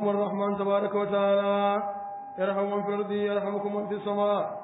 يرحمكم الرحمن تبارك وتعالى يرحم من في الأرض يرحمكم من في السماء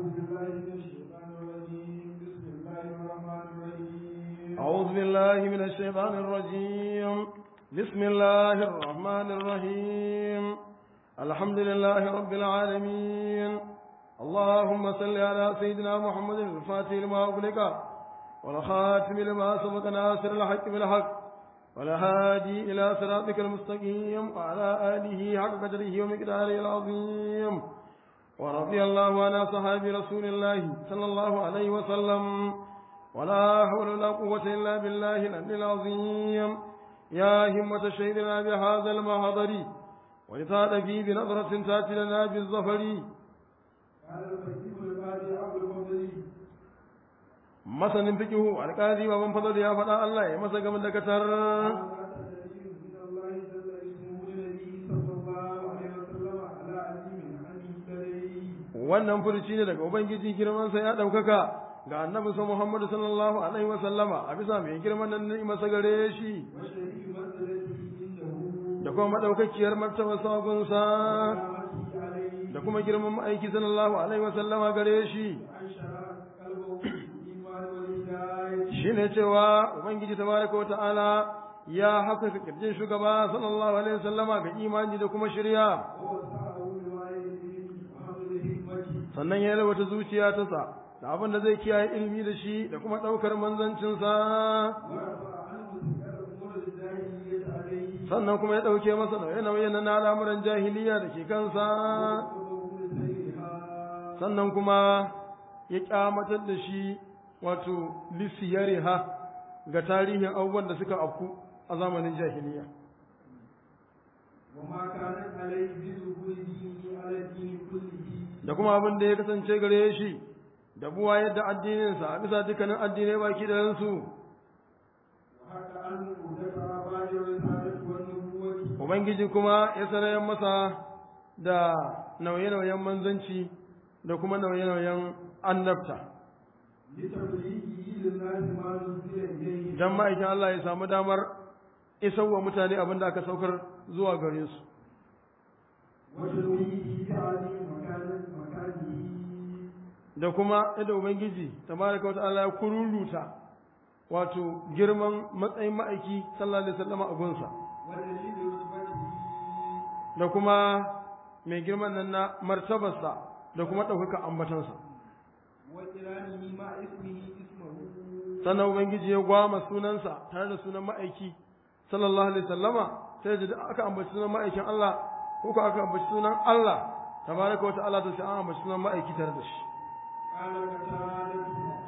أعوذ بالله من الشيطان الرجيم بسم الله الرحمن الرحيم أعوذ بالله من الشيطان الرجيم بسم الله الرحمن الرحيم الحمد لله رب العالمين اللهم صل على سيدنا محمد الفاتح لما أغلق والخاتم لما سبق ناصر الحق بالحق والهادي إلى صراطك المستقيم وعلى آله حق قدره ومقداره العظيم ورضي الله عن أصحاب رسول الله صلى الله عليه وسلم ولا حول ولا قوة إلا بالله العلي العظيم يا همة شهدنا بهذا المحضر ولتعد فيه بنظرة تأتي لنا بالظفر قال الفقيه القاضي أبو الفضل masanin fikihu alƙali baban fadl ya faɗa Allah ya masa gamin da katar هذا دليل من الله جل اسمه لنبيه صلى الله عليه وسلم على عظيم عنه لديه wannan furuci ne daga ubangiji girman sa ya ɗaukaka ga annabi sa Muhammad sallallahu alaihi wa sallama a bisa mai girman nan ne masa gare shi وشريف منزلته عنده da kuma madaukakiyar martaba sabon sa وقامته عليه da kuma girman ma'aiki sallallahu alaihi wa sallama gare shi وأنشر قلبه بالإيمان والهداية shine cewa ubangiji tabaraka wa ta'ala ya haskaka kirjin shugaba sallallahu alaihi wa sallama ga imani da kuma shirya ووسعه بوعي العلم وحمل الحكمة sannan ya yalwata zuciya ta sa da abin da zai kiyaye ilimi da shi da kuma ɗaukar manzancinsa ورفع عنه ذكر أمور الجاهلية عليه sannan kuma ya ɗauke masa nauye-nauye na al'amuran jahiliya da ke kansa وقبضه لسيرها sannan kuma ya kyamatar da shi wato lisiyariha ga tarihin abubuwan da suka afku a zamanin jahiliya وما كانت عليه بظهور دينه على الدين كله da kuma abin da ya kasance gare shi da buwa yadda addininsa a bisa dukkanin addinai baki da su وحتى عنه دفع بعد الرسالة والنبوة Ubangiji kuma ya sanayen masa da nauye-nauyen manzanci da kuma nauye-nauyen annabta, لتبليغه للناس ما نزل إليه don ma'aikin Allah ya samu damar isarwa mutane abin da aka saukar zuwa gare su, وتنويه بعظيم مكان مكانه da kuma yadda Ubangiji, tabaraka wata Allah ya kururuta wato girman matsayin ma'aiki sallallahu alaihi wasallam a gunsa, ودليل رتبته da kuma mai girman nan na martabarsa da kuma ɗaukaka ambatansa. وقرانه مع اسمه اسمه sannan ubangiji ya gwama sunansa tare da sunan ma'aiki sallallahu alaihi sallama sai da duk aka ambaci sunan ma'aikin Allah ko ko aka ambaci sunan Allah tabaraka wa ta'ala to sai an ambaci sunan ma'aiki tare da shi قال قتادة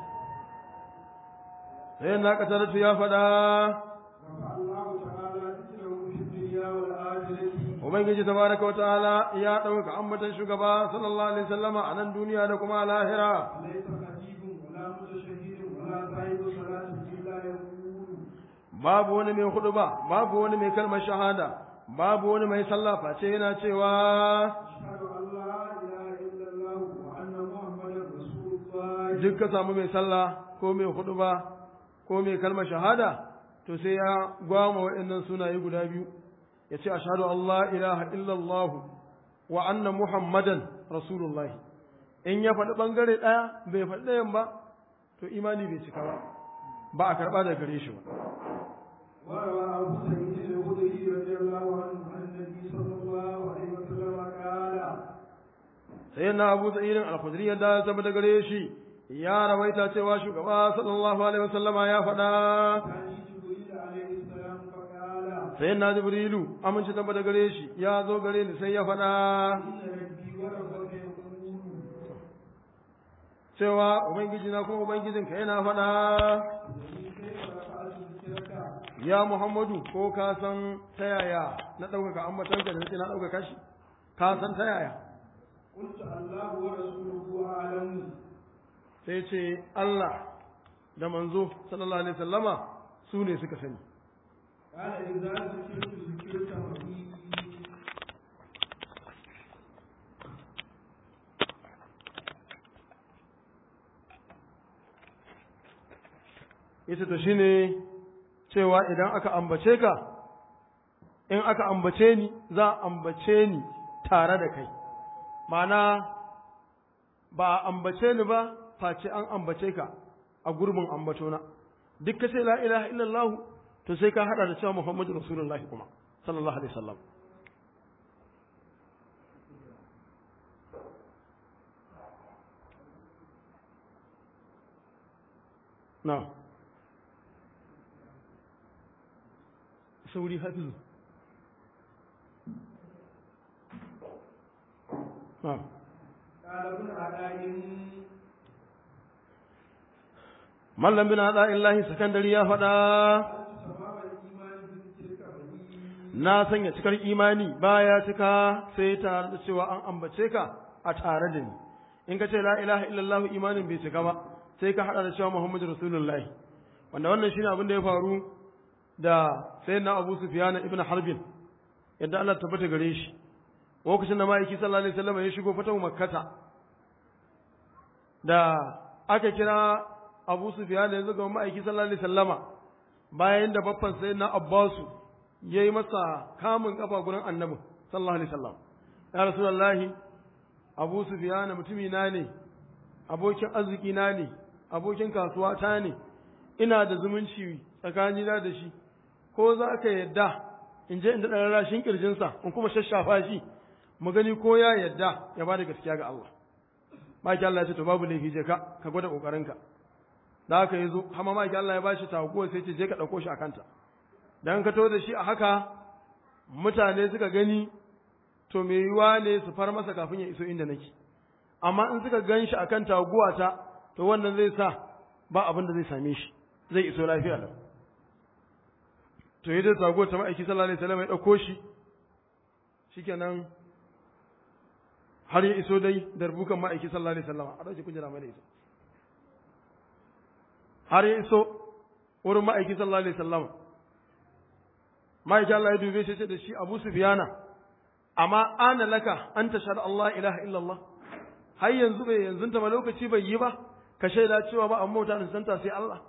sai na kataratu ya faɗa رفع الله تعالى ذكره في الدنيا والآخرة ubangiji tabaraka wa ta'ala ya ɗauka ambatan shugaba sallallahu alaihi sallama a nan duniya da kuma a lahira ليس خطيب ولا متشهد ولا صاحب صلاة إلا يقول babu wani mai hudu ba babu wani mai kalmar shahada babu wani mai sallah face yana cewa أشهد أن لا إله إلا الله وأن محمدا رسول الله duk ka samu mai sallah ko mai huduba ko mai kalmar shahada to sai ya gwama waɗannan sunaye guda biyu ya ce ashhadu an la ilaha illallah wa anna muhammadan rasulullahi in ya faɗi ɓangare ɗaya bai faɗi ɗayan ba to imani bai cika ba ba a karɓa daga gare shi ba وروى أبو سعيد الخدري رضي الله عنه عن النبي صلى الله عليه وسلم قال sai na abu sa'irin al-khudri yadda ya zama da gare shi ya rawaita cewa shugaba sallallahu alaihi wasallama ya faɗa كان جبريل عليه السلام فقال sai na jibrilu amince zama da gare shi ya zo gare ni sai ya faɗa إن ربي وربك يقول cewa ubangiji na kuma ubangijinka yana faɗa وإن كيف رفعت ذكرك ya muhammadu ko ka san ta yaya na ɗaukaka ambatanka da nake na ɗaukaka shi ka san ta yaya قلت الله ورسوله أعلم sai ce Allah da manzo sallallahu alaihi wasallama su ne suka sani قال إذا ذكرت ذكرت ربي ita to shine cewa idan aka ambace ka in aka ambace ni za a ambace ni tare da kai ma'ana ba a ambace ni ba face an ambace ka a gurbin ambatona duk ka ce la ilaha illallah to sai ka hada da cewa muhammadu rasulullahi kuma sallallahu alaihi wasallam na sauri hafizu na قال ابن عداء mallam bin hada illahi sakandari ya faɗa تمام الإيمان بذكرك بني na sanya cikar imani baya cika sai tare da cewa an ambace ka a tare da ni in ka ce la ilaha illallah imanin bai cika ba sai ka hada da cewa muhammadu rasulullahi wanda wannan shine abin da ya faru da sayyidina abu sufyan ibn harbin yadda Allah tabbata gare shi lokacin da ma'aiki sallallahu alaihi wasallam ya shigo fatahu makkata da aka kira abu sufyan yanzu ga ma'aiki sallallahu alaihi wasallama bayan da babban sayyidina abbasu ya yi masa kamun kafa gurin annabin sallallahu alaihi wasallam ya rasulullahi abu sufyan mutumi na ne abokin arziki na ne abokin kasuwa ta ne ina da zumunci tsakani na da shi ko za ka yadda in je in daɗa rarrashin ƙirjinsa in kuma shashafa shi mu gani ko ya yadda ya ba da gaskiya ga Allah maki Allah ya ce to babu laifi je ka ka gwada ƙoƙarinka da haka ya zo hama maki Allah ya ba shi taguwa sai ce je ka ɗauko shi a kanta dan ka to da shi a haka mutane suka gani to me yiwa ne su far masa kafin ya iso inda nake amma in suka gan shi akan taguwa ta to wannan zai sa ba abin da zai same shi zai iso lafiya lau to yadda taguwa ta ma'aiki sallallahu alaihi wasallam ya dauko shi shikenan har ya iso dai darbukan ma'aiki sallallahu alaihi wasallam a dauke kujera mai iso har ya iso wurin ma'aiki sallallahu alaihi wasallam ma'aikin Allah ya dube shi ce da shi Abu Sufyana amma ana laka an tashhad Allah ilaha illallah har yanzu bai yanzu ta ba lokaci bai yi ba ka shaida cewa ba amma mutane santa sai Allah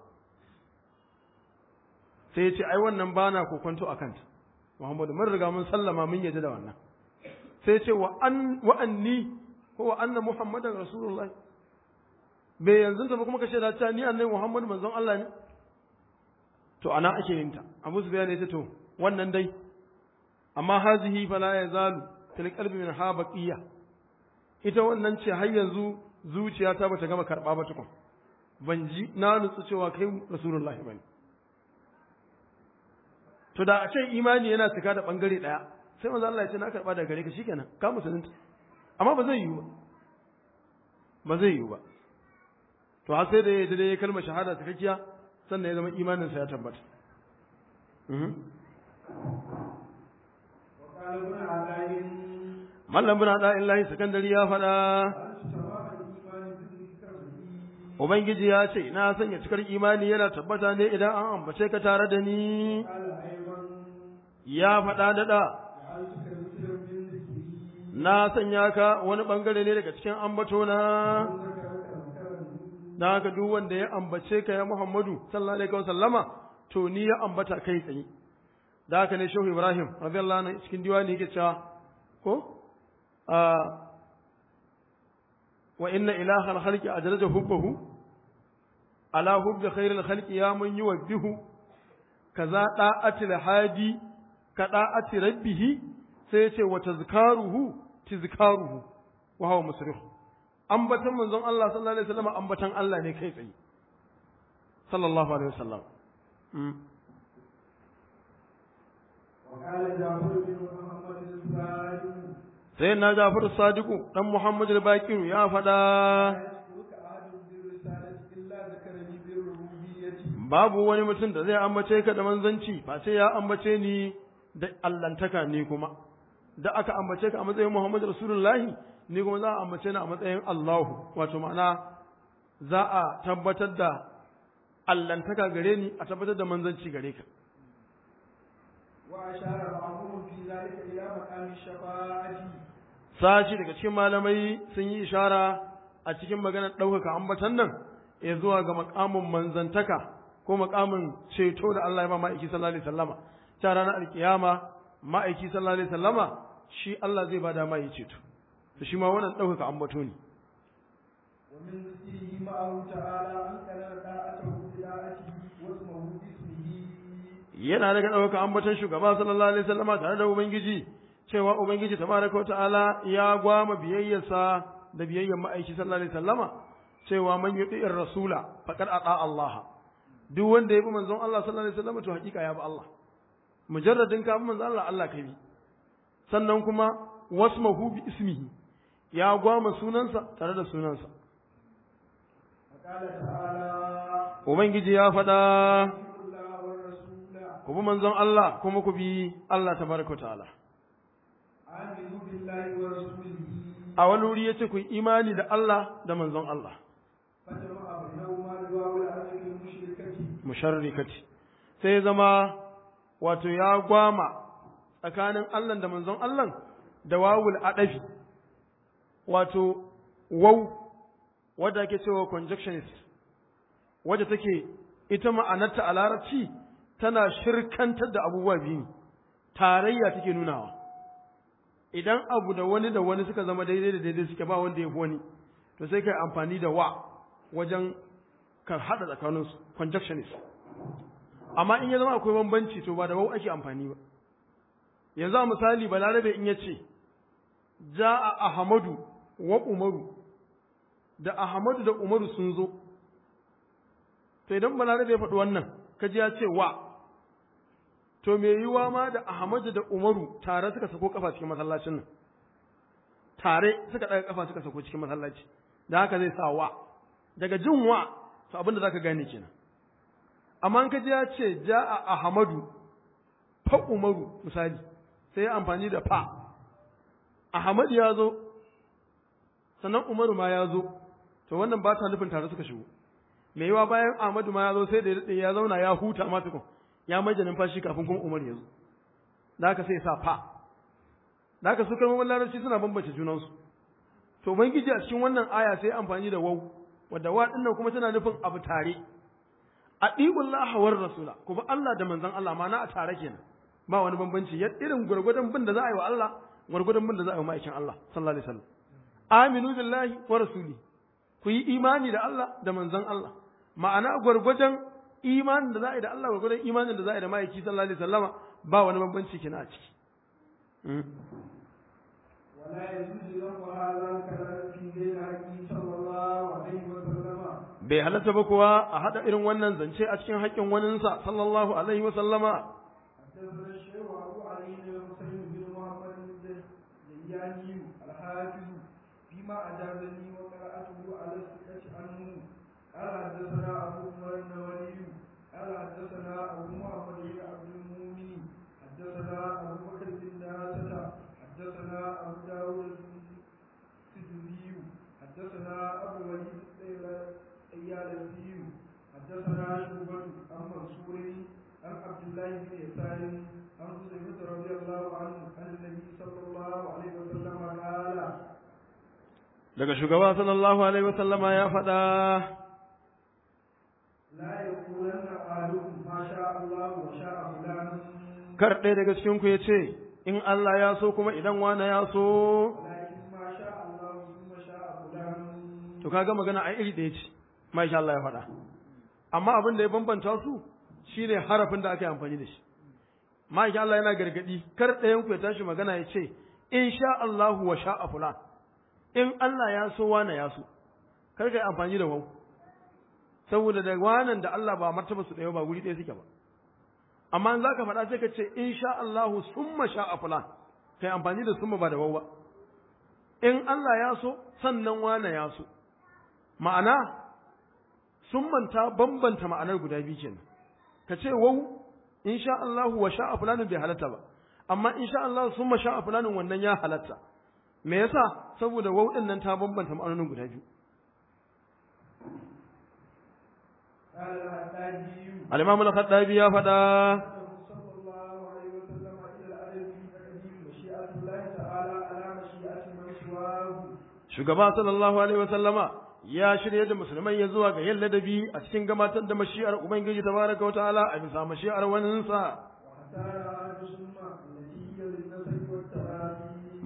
sai ya ce ai wannan bana kokonto akan ta Muhammadu mun riga mun sallama mun yaji da wannan sai ya ce wa an wa anni ko wa anna Muhammadan rasulullah bai yanzu ta ba kuma ka shaida cewa ni annabi Muhammad manzon Allah ne to ana ake yin ta Abu Sufyan ya ce to wannan dai amma hazihi fala ya zalu fil qalbi min ha baqiya ita wannan ce har yanzu zuciyata bata gama karba ba tukun ban ji na nutsu cewa kai rasulullahi bane to da a ce imani yana cika da bangare daya sai manzo Allah ya ce na karba daga gare ka shikenan ka musulunta amma ba zai yiwu ba ba zai yiwu ba to har sai da ya da ya kalmar shahada cikakkiya sannan ya zama imanin sa ya tabbata وقال ابن عداء mallam bin hada illahi sakandari ya faɗa تمام الإيمان بذكرك بني ubangiji ya ce na sanya cikar imani yana tabbata ne idan an ambace ka tare da ni قال أيضا ya faɗa daɗa جعلتك ذكرا من ذكري na sanya ka wani ɓangare ne daga cikin ambatona وذكرك ذكرا da haka duk wanda ya ambace ka ya muhammadu sallallahu alaihi wasallama to ni ya ambata kai tsaye da haka ne shehu ibrahim radiyallahu anhu cikin diwani yake cewa ko a wa inna ilahal khalqi ajraja hubbahu ala hubbi khairil khalqi ya man yuwabbihu kaza da'atil hadi ka da'ati rabbihi sai yace wa tazkaruhu tizkaruhu wa huwa musrif ambatan manzon Allah sallallahu alaihi wasallam ambatan Allah ne kai tsaye sallallahu alaihi wasallam mm. وقال جعفر بن محمد الصادق sai na Jafar Sadiku dan Muhammad al-Baqir ya faɗa يذكرك أحد بالرسالة إلا ذكرني بالربوبية babu wani mutum da zai ambace ka da manzanci ba sai ya ambace ni da allantaka ni kuma da aka ambace ka a matsayin Muhammad Rasulullahi ni kuma za a ambace ni a matsayin Allahu wato ma'ana za a tabbatar da allantaka gare ni a tabbatar da manzanci gare ka وأشار بعضهم في ذلك إلى مقام الشفاعة sashi daga cikin malamai sun yi ishara a cikin maganar ɗaukaka ambatan nan ya zuwa ga makamin manzantaka ko makamin ceto da Allah ya ba ma'aiki sallallahu alaihi wasallama ta ranar alkiyama ma'aiki sallallahu alaihi wasallama shi Allah zai bada mai ceto to shi ma wannan ɗaukaka ambato ne ومن ذكره معه تعالى أن كان طاعته بداعته واسمه باسمه yana daga ɗaukaka ambaton shugaba sallallahu alaihi wasallama tare da ubangiji cewa ubangiji tabaraka wa ta'ala ya gwama biyayyarsa da biyayyar ma'aiki sallallahu alaihi wasallama cewa man yuti'ir rasula faqad ata Allah duk wanda ya bi manzon Allah sallallahu alaihi wasallama to hakika ya bi Allah mujarradin ka bi manzon Allah Allah ka bi sannan kuma wasmahu bi ismihi ya gwama sunansa tare da sunansa وقال تعالى ubangiji ya faɗa أطيعوا الله والرسول ku bi manzon Allah kuma ku bi Allah tabaraka wa ta'ala آمنوا بالله ورسوله a wani wuri ya ce ku yi imani da Allah da manzon Allah فجمع بينهما لواء العدل المشركة musharrikati sai ya zama wato ya gwama tsakanin Allah da manzon Allah da wawul adafi wato waw wadda ake cewa conjunctionist wadda take ita ma'anarta a larabci tana shirkantar da abubuwa biyu ne. tarayya take nunawa idan abu da wani da wani suka zama daidai da daidai suke ba wanda ya fi wani to sai kai amfani da wa wajen ka haɗa tsakaninsu conjunctionist amma in ya zama akwai bambanci to ba da wau ake amfani ba yanzu a misali balarabe in ya ce ja'a ahmadu wa umaru da ahmadu da umaru sun zo to idan balarabe ya faɗi wannan kaji ya ce wa to me yiwa ma da ahmadu da umaru tare suka sako kafa cikin masallacin nan tare suka ɗaga kafa suka sako cikin masallaci da haka zai sa wa daga jin wa to abin da zaka gane kenan amma in kaji ya ce ja'a ahmadu fa umaru misali sai ya amfani da fa ahmad ya zo sannan umaru ma ya zo to wannan ba ta nufin tare suka shigo mai yiwa bayan ahmadu ma ya zo sai da ya daɗe ya zauna ya huta ma tukun ya maida numfashi kafin kuma umar ya zo da haka sai ya sa fa da haka su kalmomin larabci suna bambance junansu to ubangiji a cikin wannan aya sai amfani da wau wadda wa dinnan kuma tana nufin abu tare atiullaha war rasula ku bi Allah da manzon Allah ma na a tare kenan ba wani bambanci ya irin gurgurdan bin da za a yi wa Allah gurgurdan bin da za a yi wa ma'aikin Allah sallallahu alaihi wasallam aminu billahi wa rasuli ku yi imani da Allah da manzon Allah ma'ana gurgurdan imanin da za a yi da Allah gurgurdan imanin da za a yi da ma'aiki sallallahu alaihi wasallama ba wani bambanci kenan a ciki ولا يجوز له هذا الكلام في غير حقه صلى الله عليه وسلم bai halatta ba kuwa a hada irin wannan zance a cikin haƙƙin waninsa sallallahu alaihi wasallama حدثنا الشيخ أبو علي بن حسين بن محمد الزياني الحافظ فيما أجازني وقرأته على الثقة عنه قال حدثنا أبو عمر النووي قال حدثنا أبو محمد بن عبد المؤمن حدثنا أبو بكر بن داسة حدثنا أبو داود السدوسي حدثنا أبو الوليد الطيالسي حدثنا شعبة عن منصور عن عبد الله بن يسار عن حذيفة رضي الله عنه عن النبي صلى الله عليه وسلم قال daga shugaba sallallahu alaihi wasallama ya faɗa لا يقولن أحدكم ما شاء الله وشاء فلان kar ɗaya daga cikin ku ya ce in Allah ya so kuma idan wani ya so ولكن ما شاء الله ثم شاء فلان to kaga magana ai iri ɗaya ce masha Allah ya faɗa amma abin da ya bambanta su shine harafin da aka yi amfani da shi masha Allah yana gargadi kar ɗayan ku ya tashi magana ya ce in sha Allah wa sha'a fulan in Allah ya so wani ya so kar ka yi amfani da wau saboda da wanan da Allah ba martaba su ɗaya ba guri ɗaya suke ba amma in zaka faɗa sai ka ce in sha Allahu summa sha'a fulan kai amfani da summa ba da wau ba in Allah ya so sannan wane ya so ma'ana summan ta bambanta ma'anar guda biyu kenan ka ce wau in sha Allahu wa sha'a fulanin bai halatta ba amma in sha Allah summa sha'a fulanin wannan ya halatta me yasa saboda wau din nan ta bambanta ma'anonin guda biyu قال الحداجي al-Imam al-Khattabi ya faɗa صلى الله عليه وسلم إلى الأدب في تقديم مشيئة الله تعالى على مشيئة من سواه shugaba sallallahu alaihi wa sallama ya shirye da musulmai ya zuwa ga yin ladabi a cikin gabatar da mashi'ar ubangiji tabaraka wa ta'ala a bisa mashi'ar waninsa واختار أهل السنة التي هي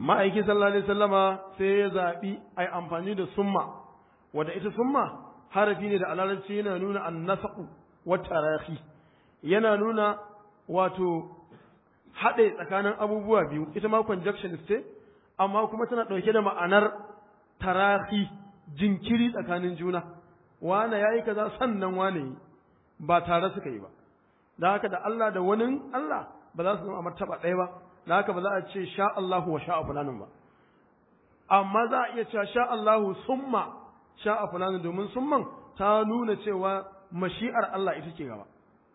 ma'aiki sallallahu alaihi wasallama sai ya zaɓi a yi amfani da summa wadda ita summa harafi ne da alarabci yana nuna annasaku wa tarahi yana nuna wato haɗe tsakanin abubuwa biyu ita ma conjunction ce amma kuma tana ɗauke da ma'anar tarahi jinkiri tsakanin juna wane ya yi kaza sannan wane yi ba tare suka yi ba da haka da Allah da wani Allah ba za su zama a martaba ɗaya ba da haka ba za a ce sha Allahu wa sha'a fulanin ba amma za a iya cewa sha Allahu summa sha'a fulanin domin summan ta nuna cewa mashi'ar Allah ita ce gaba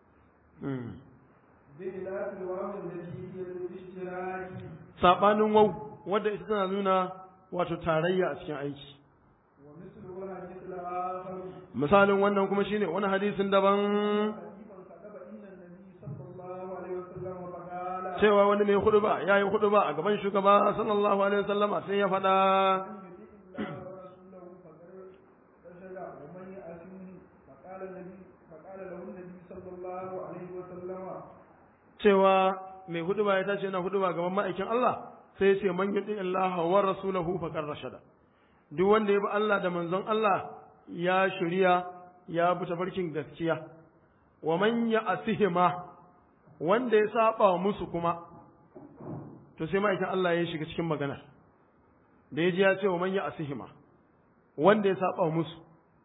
بخلاف الواو التي هي للاشتراك sabanin wau wadda ita tana nuna wato tarayya a cikin aiki ومثل الحديث الآخر misalin wannan kuma shine wani hadisin daban حديثا كتب إن النبي صلى الله عليه وسلم فقال cewa wani mai huduba ya yi huduba a gaban shugaba sallallahu alaihi wasallama sai ya faɗa من يطع الله ورسوله فقد رشد ومن يأثمه فقال النبي فقال له النبي صلى الله عليه وسلم cewa mai huduba ya tashi yana huduba gaban ma'aikin Allah sai ya ce man yuti Allah wa rasulahu faqad rashada duk wanda ya bi Allah da manzon Allah ya shirya ya bi tafarkin gaskiya wa man ya'sihima wanda ya saba musu kuma to sai ma'aikin Allah ya shiga cikin maganar da ya ji ya ce wa man ya'sihima wanda ya saba musu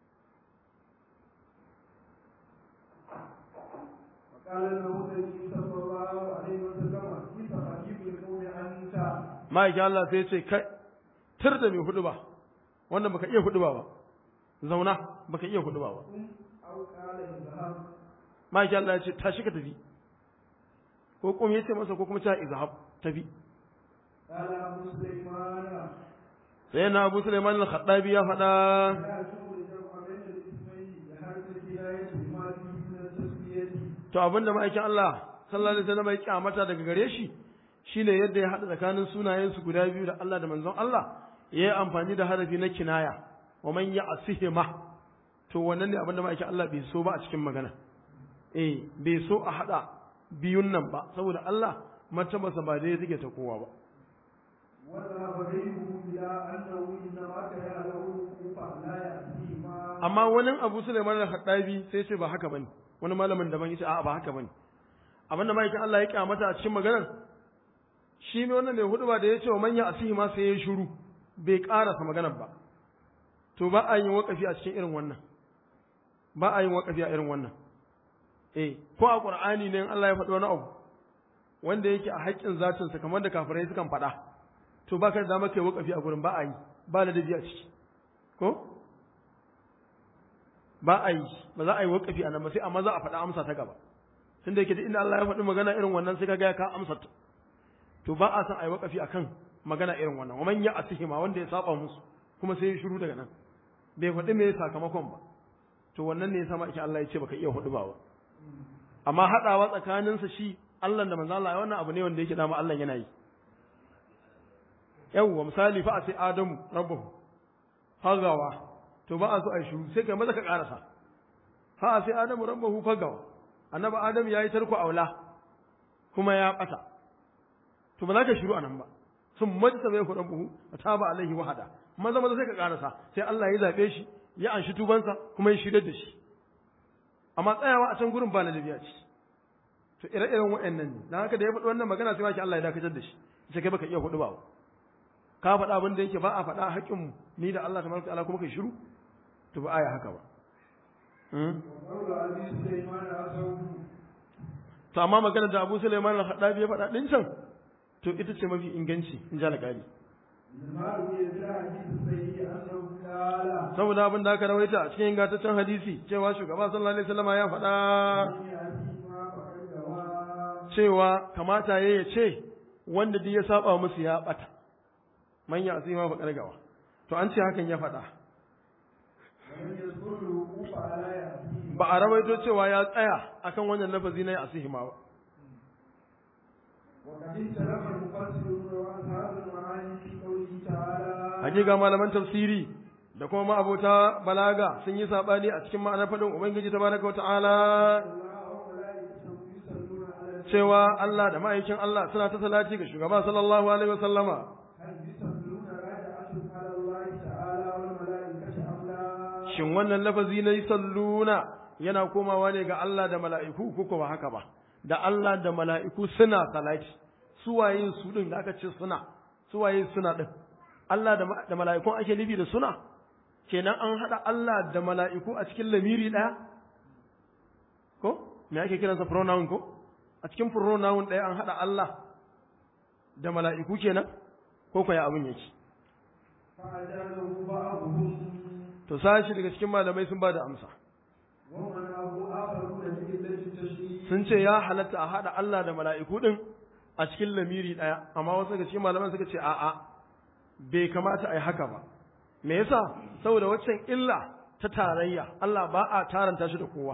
فقال له النبي صلى الله عليه وسلم كيف خطيب القوم أنت ma'aikin Allah sai ya ce kai tir da mai huduba wanda baka iya huduba ba zauna baka iya huduba ba قم أو قال اذهب ma'aikin Allah ya ce tashi ka tafi ko kuma ya ce masa ko kuma ta izhab tafi قال أبو سليمان sai na Abu Sulaiman al-Khattabi ya faɗa لا يجوز الجمع بين الاسمين لحرف الكناية بما فيه من التسمية to abinda ma'aikin Allah sallallahu alaihi wasallam ya kyamata daga gare shi shine yadda ya haɗa tsakanin sunayen su guda biyu da Allah da manzon Allah ya yi amfani da harafi na kinaya wa man ya'sihima to wannan ne abinda ma'aikin Allah bai so ba a cikin magana eh bai so a haɗa biyun nan ba saboda Allah martabarsa ba dai take ta kowa ba وذهب غيره إلى أنه إنما كره له الوقوف لا يأتيه ما amma wani abu Sulaiman al-Khattabi sai ce ba haka bane wani malamin daban yace a'a ba haka bane abinda ma'aikin Allah ya kyamata a cikin maganar shi ne wannan mai hudu ba da ya ce wa manya asihi ma sai ya shiru bai karasa maganar ba to ba a yin wakafi a cikin irin wannan ba a yin wakafi a irin wannan eh ko a Qur'ani ne in Allah ya faɗi wani abu wanda yake a haƙƙin zatinsa kamar da kafirai sukan faɗa to ba ka da dama kai wakafi a gurin ba a yi ba ladabi a ciki ko ba a yi ba za a yi wakafi a nan ba sai amma za a faɗa amsa ta gaba tun da yake duk inda Allah ya faɗi magana irin wannan sai ka ga ka amsa ta to ba a san a yi wakafi akan magana irin wannan wa man ya asihima wanda ya saba musu kuma sai ya shiru daga nan bai faɗi me sakamakon ba to wannan ne ya sama ake Allah ya ce baka iya hudu ba ba amma haɗawa tsakaninsa shi Allah da manzo Allah wannan abu ne wanda yake dama Allah yana yi yawwa misali fa a sai Adamu rabbuhu hagawa to ba a so a yi shiru sai kai maza ka karasa fa a sai Adamu rabbuhu fagawa annabi Adam ya yi tarko aula kuma ya bata to ba za ka shiru anan ba sun majisa bai hudan buhu ta ba alaihi wahada maza maza sai ka karasa sai Allah ya zabe shi ya anshi tubansa kuma ya shirya da shi amma tsayawa a can gurin ba na lafiya ce to ire-iren waɗannan ne dan haka da ya faɗi wannan magana sai maki Allah ya dakatar da shi sai kai baka iya hudu ba ka faɗa abin da yake ba a faɗa haƙƙin ni da Allah tabaraka ta'ala kuma kai shiru to ba aya haka ba وقول أبي سليمان أسوه to amma magana da Abu Sulaiman al-Khadabi ya faɗa din can to ita ce mafi inganci in ji alƙali لما روي في الحديث الصحيح أنه قال saboda abin da aka rawaita a cikin ingantaccen hadisi cewa shugaba sallallahu alaihi wasallam ya faɗa من يأتيه ما فقد غوى cewa kamata ya ya ce wanda duk ya saba musu ya bata man ya asima fa kargawa to an ce hakan ya faɗa ولم يذكر الوقوف على يأتيه ba a rawaito cewa ya tsaya akan wannan lafazi na ya asihima ba وقد اختلف المفسرون وأصحاب المعاني في قوله تعالى hakika malaman tafsiri da kuma ma'abota balaga sun yi sabani a cikin ma'anar faɗin ubangiji tabaraka wa ta'ala الله وملائكته يصلون على النبي cewa Allah da ma'aikin Allah suna ta salati ga shugaba sallallahu alaihi wasallama هل الله تعالى والملائكة أم لا shin wannan lafazi na salluna yana komawa ne ga Allah da mala'iku ko ba haka ba da Allah da mala'iku suna salati suwaye su din da aka ce suna suwaye suna din Allah da ma- da mala'ikun ake nufi da suna kenan an hada Allah da mala'iku a cikin lamiri daya ko me ake kiransa pronoun ko a cikin pronoun daya an hada Allah da mala'iku kenan ko ko ya abin yake فأجازه بعضهم to sashi daga cikin malamai sun ba da amsa ومنعه آخرون بإلة التشريع sun ce ya halatta a haɗa Allah da mala'iku ɗin a cikin lamiri ɗaya, amma wasu daga cikin malaman suka ce a'a bai kamata a yi haka ba. Me yasa? Saboda waccan illa ta tarayya, Allah ba a taranta shi da kowa.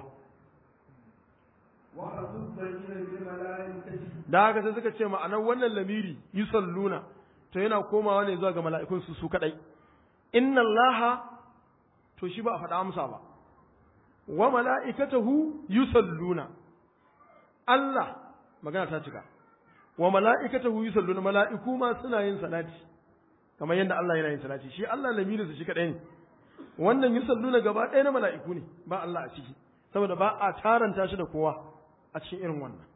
وخصوص بين بالملائكة Da haka sai suka ce ma'anar wannan lamiri yi salluna, to yana komawa ne zuwa ga mala'ikun su su kaɗai. Inna Allah to shi ba a faɗa amsa ba. Wa mala'ikatahu yusalluna. Allah magana ta cika. wa mala'ikatahu yusalluna mala'iku ma suna yin salati kamar yadda Allah yana yin salati shi Allah lamirinsa shi kadai ne wannan yusalluna gaba ɗaya na mala'iku ne ba Allah a ciki saboda ba a taranta shi da kowa a cikin irin wannan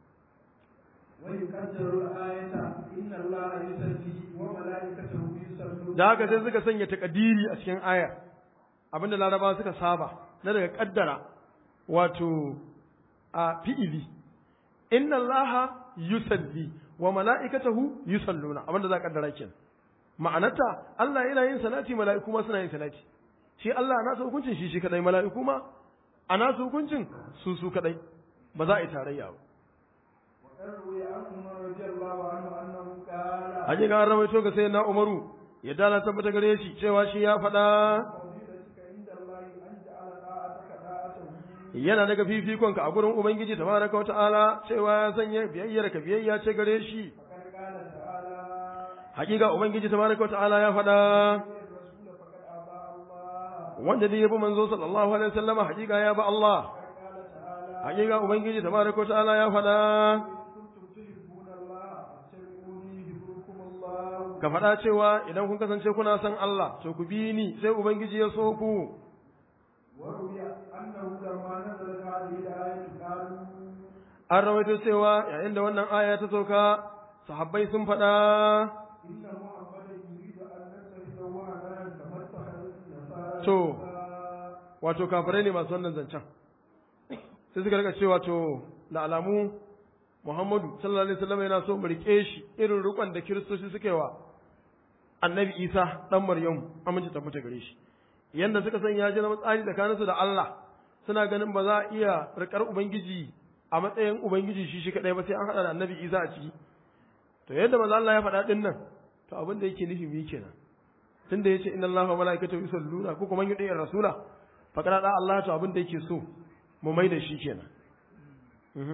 ويقدر الآية إن الله يصلي وملائكته يصلون da haka sai suka sanya takadiri a cikin aya abinda laraba suka saba na daga kaddara wato a fi'ili inna allaha yusalli wa mala'ikatahu yusalluna abinda za ka kaddara kenan ma'anarta Allah yana yin salati mala'iku ma suna yin salati shi Allah a nasu hukuncin shi shi kadai mala'iku ma a nasu hukuncin su su kadai ba za a yi tarayya ba وقد روي عن عمر رضي الله عنه أنه قال hakika an rawaito ga sayyidina Umaru ya dala tabbata gare shi cewa shi ya faɗa فضيلتك عند الله أن جعل طاعتك طاعته yana daga fifikonka a gurin Ubangiji tabaraka wa ta'ala cewa ya sanya biyayyar ka biyayya ce gare shi فقد قال تعالى hakika Ubangiji tabaraka wa ta'ala ya faɗa الرسول فقد أطاع الله wanda dai yabi manzo sallallahu alaihi wasallama hakika ya ba Allah فقد قال تعالى hakika Ubangiji tabaraka wa ta'ala ya faɗa إن كنتم تحبون الله فاتبعوني يحببكم الله ka faɗa cewa idan kun kasance kuna son Allah to ku bi ni sai Ubangiji ya so ku وروي أنه لما نزلت هذه الآية قالوا an rawaito cewa yayin da wannan aya ta sauka sahabbai sun faɗa إن محمدا يريد أن نتخذه وهنا كما اتخذت النصارى To. عيسى. wato kafirai ne masu wannan zancen sai suka rika cewa to da alamu Muhammadu sallallahu alaihi wasallam yana so mu rike shi irin rukun da kiristoci suke wa Annabi Isa dan Maryam amince ta mutu gare shi yanda suka san ya ji na tsari tsakaninsu da Allah suna ganin ba za a iya rikar ubangiji a matsayin ubangiji shi shi kadai ba sai an hada da Annabi Isa a ciki to yadda manzo Allah ya faɗa din nan to abin da yake nufi mi kenan tunda yace inna Allaha wa malaikatahu yusalluna ko kuma yudi rasula faqad da Allah to abin da yake so mu mai da shi kenan Mhm.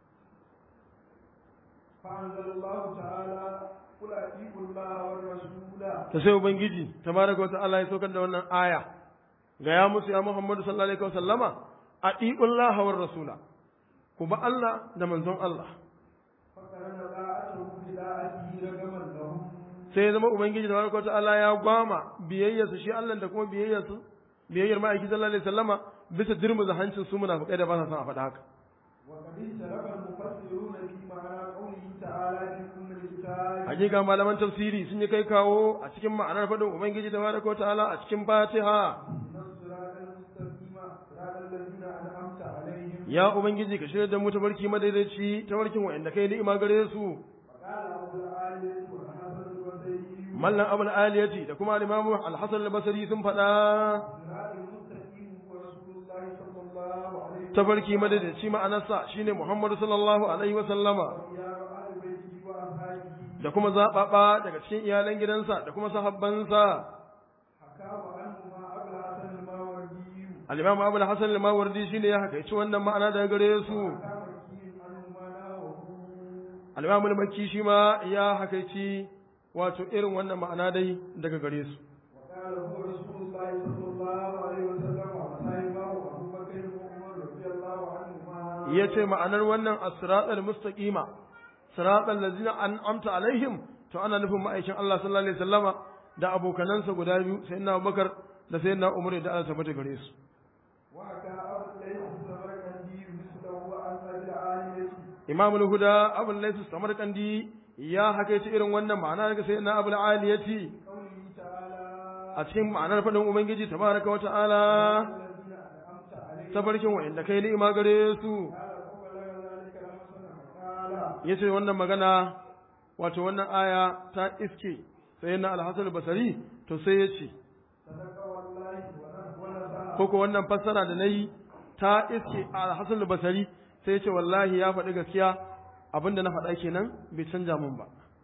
فأنزل الله تعالى قل أطيعوا الله والرسول ta sai ubangiji tabaraka wa ta'ala ya saukar da wannan aya ga ya musu ya Muhammadu sallallahu alaihi wasallama atiqullaha war rasula ku ba Allah da manzon Allah فقرن طاعته بطاعته رغما لهم sai ya zama ubangiji tabaraka wa ta'ala ya gwama biyayyarsa shi Allah da kuma biyayyarsa biyayyar ma'aiki sallallahu alaihi wasallama bisa dirmuza hancin su munafikai da ba sa son a faɗa haka وقد اختلف المفسرون في معنى قوله تعالى في أم الكتاب hakika malaman tafsiri sun yi kai kawo a cikin ma'anar faɗin ubangiji tabaraka wa ta'ala a cikin fatiha إن الصراط المستقيم صراط الذين أنعمت عليهم ya ubangiji ka shirya da mu tabarki madaidaici tabarkin wa'anda kai ni'ima gare su وقال أبو العالية والحسن البصري mallan abul aliyati da kuma al-imamu al-hasan al-basri sun faɗa صراط المستقيم هو رسول الله صلى الله عليه وسلم tabarki madaidaici ma'anarsa shine muhammadu sallallahu alaihi wa sallama ويا أهل بيته وأصحابه da kuma zaɓaɓa daga cikin iyalan gidansa da kuma sahabbansa حكاه عنهما أبو الحسن الماوردي al-imamu abul hasan al-mawardi shine ya hakaici wannan ma'ana daga gare su حكى مكي عنهما نحوه al-imamu al-makki shi ma ya hakaici wato irin wannan ma'ana dai daga gare su وقال هو رسول الله صلى الله عليه وسلم وصحبه أبو بكر وعمر رضي الله عنهما yace ma'anar wannan as-siratal mustaqima siratal ladzina an'amta alaihim to ana nufin ma'aikin Allah sallallahu alaihi wasallama da abokanansa guda biyu sayyidina Abubakar da sayyidina Umar da Allah tabbata gare su وحكى أبو الليث السمرقندي مثله عن أبي العالية Imam al-Huda Abu Layth Samarkandi ya hakaice irin wannan ma'ana daga sayyidina Abu al-Aliyati قوله تعالى a cikin ma'anar fadin Ubangiji tabaraka wa ta'ala الذين أنعمت عليهم tabarkin wa'inda kai ni'ima gare su قال فبلغ ذلك الحسن فقال yace wannan magana wato wannan aya ta iske sayyidina Al-Hasan al-Basri to sai yace صدق والله ونسى ko ko wannan fassara da nayi ta iske Al-Hasan al-Basri sai yace wallahi ya faɗi gaskiya abinda na faɗa kenan bai canja mun ba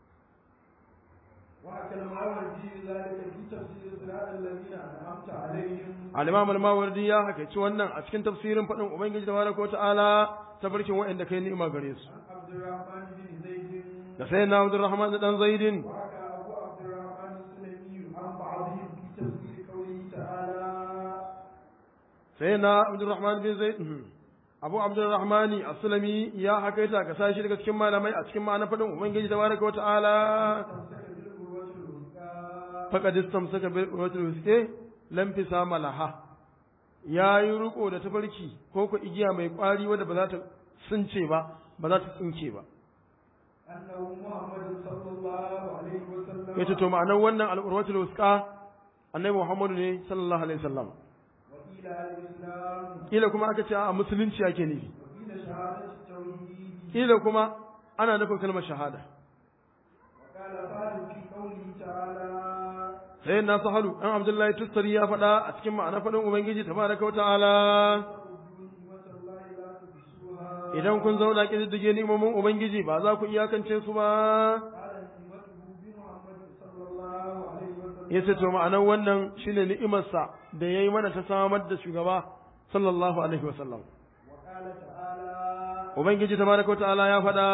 وحكى المعوذي ذلك في تفسير صراط الذين أنعمت عليهم al-Imam al-Mawardi ya hakaici wannan a cikin tafsirin faɗin Ubangiji tabaraka wa ta'ala tabarkin wa'inda kai ni'ima gare su عن عبد الرحمن بن زيد da sayyidina Abdurrahman da dan Zaidin وحكى أبو عبد الرحمن السلمي عن بعضهم في تفسير قوله تعالى sayyidina Abdurrahman bin Zaid Abu Abdurrahman as-Sulami ya hakaita ga sashi daga cikin malamai a cikin ma'anar faɗin Ubangiji tabaraka wa ta'ala تمسك بالقوة الوثقى faqad istamsaka bil urwatil wuthqa lam fisama laha yayi riko da tafarki ko ko igiya mai kwari wanda ba za ta sunce ba ba za ta tsinke ba أنه محمد صلى الله عليه وسلم yace to ma'anar wannan al-urwatul wuthqa annabi Muhammadu ne sallallahu alaihi wasallam وقيل الإسلام kila kuma aka ce a musulunci ake nufi وقيل شهادة التوحيد kila kuma ana nufin kalmar shahada وقال فهد في قوله تعالى sai na sahalu an abdullahi tustari ya faɗa a cikin ma'anar faɗin ubangiji tabaraka wa ta'ala تعبدوا نعمة الله لا تحصوها idan kun zauna kididdige ni'imomin ubangiji ba za ku iyakance su ba قال نعمته بمحمد صلى الله عليه وسلم yace to ma'anar wannan shine ni'imarsa da yayi mana ta samar da shugaba sallallahu alaihi wa sallam وقال تعالى ubangiji tabaraka wa ta'ala ya faɗa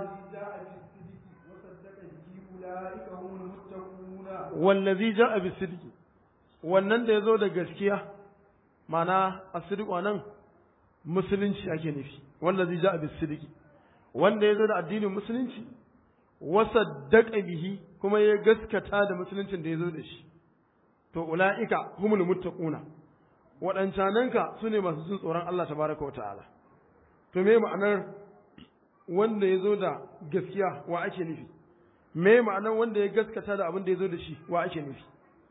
الذي جاء بالصدق وصدق به أولئك هم المتقون wallazi ja'a bisidqi wannan da yazo da gaskiya ma'ana as-sidq nan musulunci ake nufi wallazi ja'a bisidqi wanda yazo da addinin musulunci wa saddaqa bihi kuma ya gaskata da musuluncin da yazo da shi to ulaika humul muttaquna waɗancananka su ne masu jin tsoron Allah tabaraka wa ta'ala to me ma'anar wanda ya zo da gaskiya wa ake nufi me ma'anar wanda ya gaskata da abin da ya zo da shi wa ake nufi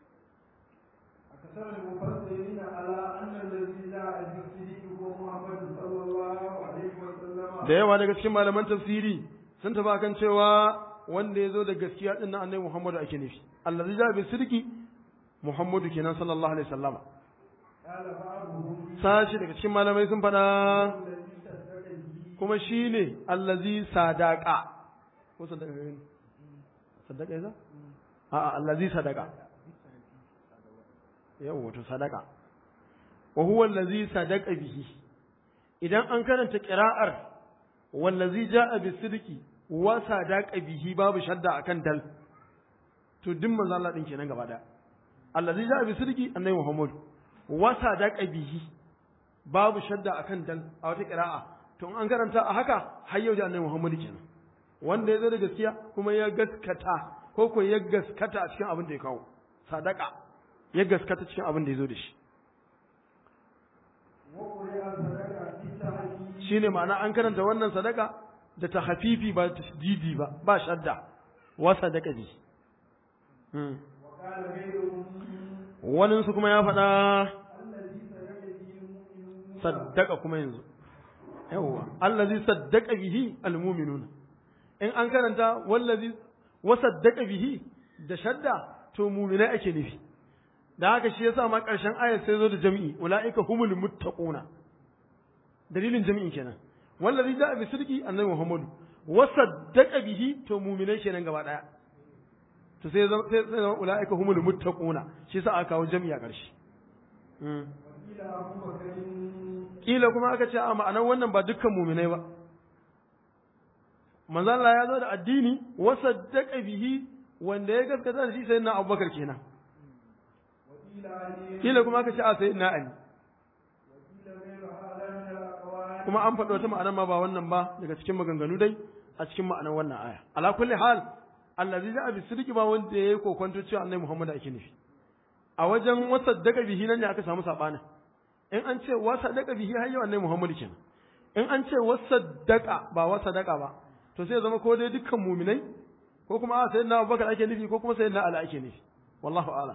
أكثر المفسرين على أن الذي جاء بالصدق هو محمد صلى الله عليه وسلم da yawa daga cikin malaman tafsiri sun tafi kan cewa wanda ya zo da gaskiya din nan annabi Muhammadu ake nufi allazi ja bi sidqi Muhammadu kenan sallallahu alaihi wasallama قال بعضهم sashi daga cikin malamai sun faɗa الذي صدق به kuma shine allazi sadaqa ko sadaka ne sadaka yasa a'a allazi sadaqa yawa wato sadaka wa huwa allazi sadaqa bihi idan an karanta qira'ar wallazi jaa bisidqi wa sadaqa bihi babu shadda akan dal to din manzo Allah din kenan gaba daya allazi jaa bisidqi annabi Muhammad wa sadaqa bihi babu shadda akan dal a wata qira'a to in an karanta a haka har yau da annabi Muhammad kenan wanda ya zo da gaskiya kuma ya gaskata ko ko ya gaskata a cikin abin da ya kawo sadaka ya gaskata cikin abin da ya zo da shi وقرئ صدق بالتحديد shine ma'ana an karanta wannan sadaka da ta hafifi ba ta tasdidi ba ba shadda wa sadaka bi Hmm. وقال غيرهم wani su kuma ya faɗa الذي صدق به المؤمنون saddaka kuma yanzu yawwa allazi saddaka bihi almu'minuna in an karanta wallazi wa saddaka bihi da shadda to mu'minai ake nufi da haka shi yasa ma ƙarshen ayar sai zo da jami'i ulaika humul muttaquna dalilin jami'i kenan wallazi ja'a bi sidqi annabi muhammadu wa saddaqa bihi to mu'minai kenan gaba daya to sai zama sai zama ulaika humul muttaquna shi yasa aka kawo jami'i a ƙarshe mm. وقيل أبو بكر kila kuma aka ce a ma'anar wannan ba dukkan muminai ba manzo Allah ya zo da addini wa saddaqa bihi wanda ya gaskata da shi sai na Abubakar kenan وقيل علي kila kuma aka ce a sai na Ali وقيل غير هذا من الأقوال kuma an faɗi wata ma'anar ma ba wannan ba daga cikin maganganu dai a cikin ma'anar wannan aya ala kulli hal allazi ja'a bi sidqi ba wanda yayi kokonto cewa annabi Muhammad ake nufi a wajen wasaddaka bihi nan ne aka samu sabani in an ce wasaddaka bihi har yau annabi Muhammad kenan in an ce wasaddaka ba wasaddaka ba to sai ya zama ko dai dukkan muminai ko kuma a sayyidina Abubakar ake nufi ko kuma sayyidina Ali ake nufi wallahu a'lam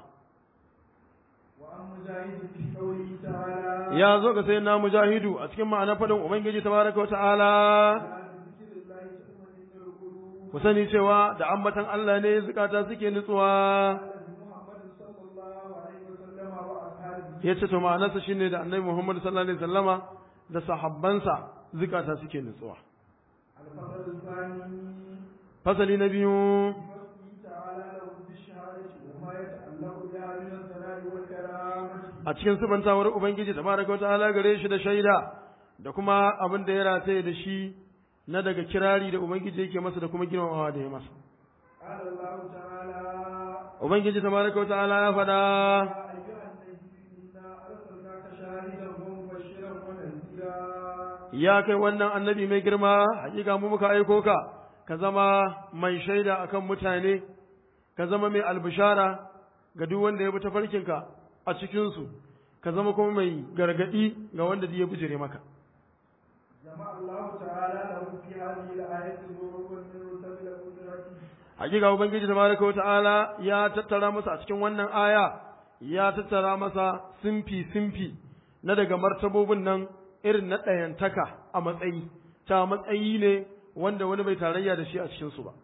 وعن مجاهد في قوله تعالى ya zo ga sayyidina Mujahidu a cikin ma'anar fadin Ubangiji tabaraka wa ta'ala لا بذكر الله تطمئن القلوب ku sani cewa da ambatan Allah ne zukata suke nutsuwa قال محمد صلى الله عليه وسلم وأصحابه ya ce to ma'anarsa shine da annabi Muhammad sallallahu alaihi wasallama da sahabbansa zukata suke nutsuwa الفصل الثاني fasali na biyu بوصفه تعالى له بالشهادة وما يتعلق بها من الثناء والكرامة a cikin subantawar ubangiji tabaraka wa ta'ala gare shi da shaida da kuma abin da ya rataye da shi na daga kirari da ubangiji yake masa da kuma girmamawa da ya masa قال الله تعالى ubangiji tabaraka wa ta'ala ya faɗa يا أيها النبي إنا أرسلناك شاهدا ومبشرا ونذيرا ya kai wannan annabi mai girma hakika mu muka aiko ka ka zama mai shaida akan mutane ka zama mai albishara ga duk wanda ya bi tafarkinka a cikinsu ka zama kuma mai gargadi ga wanda ya bijire maka جمع الله تعالى له في هذه الآية نور من رتب قدرته hakika ubangiji tabaraka wa ta'ala ya tattara masa a cikin wannan aya ya tattara masa simfi simfi na daga martabobin nan irin na ɗayantaka a matsayi ta matsayi ne wanda wani bai tarayya da shi a cikinsu ba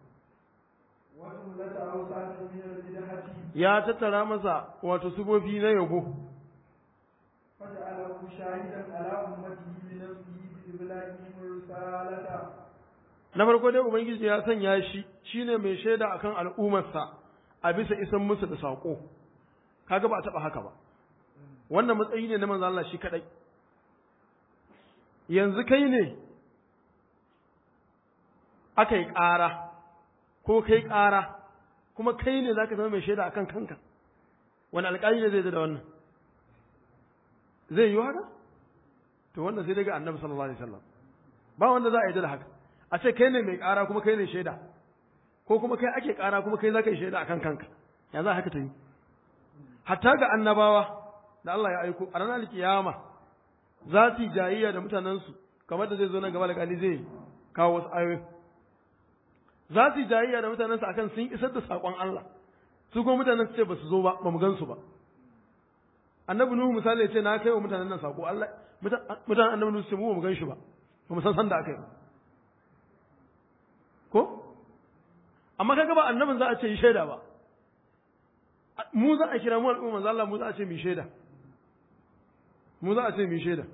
وجملة أوصاف من البدعة ya tattara masa wato sufofi na yabo فجعله شاهدا على أمته بنفسه بإبلاغهم الرسالة na farko dai ubangiji ya sanya shi shine mai shaida akan al'ummarsa a bisa isan musu da saƙo kaga ba a taɓa haka ba wannan matsayi ne na manzo Allah shi kadai yanzu kai ne aka yi ƙara ko kai ƙara kuma kai ne zaka zama mai shaida akan kanka wani alƙali ne zai da wannan zai yi haka to wannan sai daga annabi sallallahu alaihi wasallam ba wanda za a yi da haka a ce kai ne mai ƙara kuma kai ne shaida ko kuma kai ake ƙara kuma kai za ka yi shaida akan kanka ya za haka ta yi hatta ga annabawa da Allah ya aiko a ranar kiyama za su yi jayayya da mutanensu kamar da zai zo nan gaba da kali zai kawo wasu ayoyi za su yi jayayya da mutanensu akan sun isar da saƙon Allah su kuma mutanen su ce ba su zo ba ba mu gan su ba annabi nuhu misali ya ce na kai wa mutanen nan saƙo Allah mutanen annabi nuhu su ce mu ba mu gan shi ba ba mu san san da aka yi ba ko amma kaga ba annabin za a ce yi shaida ba mu za a kira mu al'umma manzo Allah mu za a ce mu shaida mu za a ce mu shaida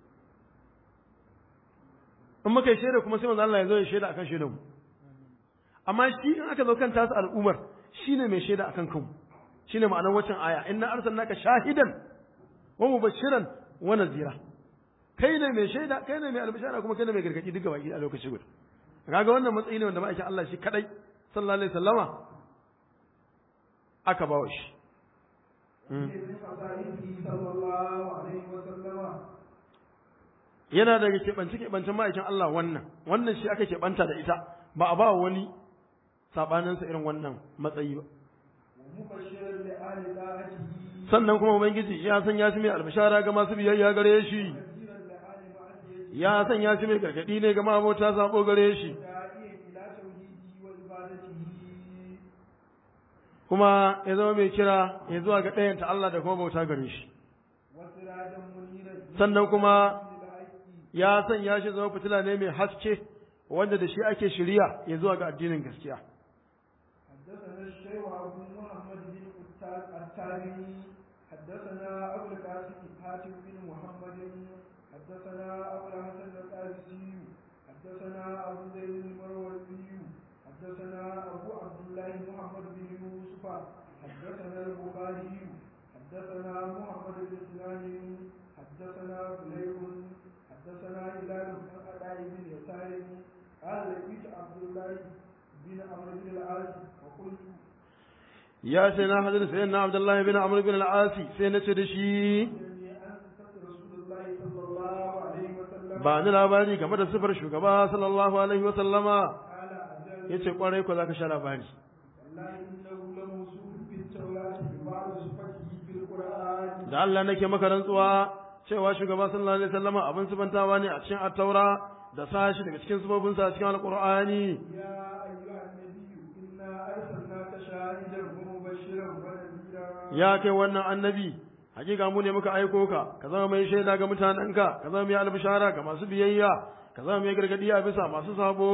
in muka yi shaida kuma sai manzo Allah ya zo ya shaida akan shaidan mu amma shi in aka zo kan tasu al'ummar shine mai shaida akan kanmu shine ma'anar waccan aya inna arsalnaka shahidan wa mubashiran wa nazira kai ne mai shaida kai ne mai albishara kuma kai ne mai gargadi duk gaba a lokaci guda kaga wannan matsayi ne wanda ma'aikin Allah shi kadai sallallahu alaihi wasallama aka bawa shi من خصائصه صلى الله عليه وسلم yana daga keɓance keɓancen ma'aikin Allah wannan wannan shi aka keɓanta da ita ba a ba wani sabaninsa irin wannan matsayi ba ومبشرا لآل طاعته sannan kuma ubangiji ya san ya shi mai albishara ga masu biyayya gare shi نذيرا لآل معصيته ya san ya shi mai gargadi ne ga mabota sabo gare shi داعيا إلى توحيده وعبادته kuma ya zama mai kira ya zuwa ga ɗayanta Allah da kuma bauta gare shi وسراجا منيرا sannan kuma للحق ya sanya shi zama fitila ne mai haske wanda da shi ake shirya ya zuwa ga addinin gaskiya حدثنا الشيخ أبو محمد بن التابعي حدثنا أبو القاسم حاتم بن محمد حدثنا أبو الحسن القاسي حدثنا أبو زيد المروزي حدثنا أبو عبد الله محمد بن يوسف حدثنا البخاري حدثنا محمد بن سنان حدثنا فليح حدثنا هلال بن أداء بن يسار قال لقيت عبد الله بن عمرو بن العاص وقلت ya sai na hadin sai na Abdullahi bin Amr bin al-Asi sai na ce da shi إني أنت رسول الله صلى الله عليه وسلم ba ni labari game da sifar shugaba sallallahu alaihi wa sallama قال أجل yace kwarai ko zaka sha labari والله إنه لموصول في التوراة ببعض صفته في القرآن da Allah nake maka rantsuwa cewa shugaba sallallahu alaihi wasallama abin sifantawa ne a cikin at-taura da sashi daga cikin sifofinsa a cikin alqur'ani يا أيها النبي إنا أرسلناك شاهدا ومبشرا ونذيرا ya kai wannan annabi hakika mu ne muka aiko ka ka zama mai shaida ga mutanenka ka zama mai albishara ga masu biyayya ka zama mai gargadi a bisa masu sabo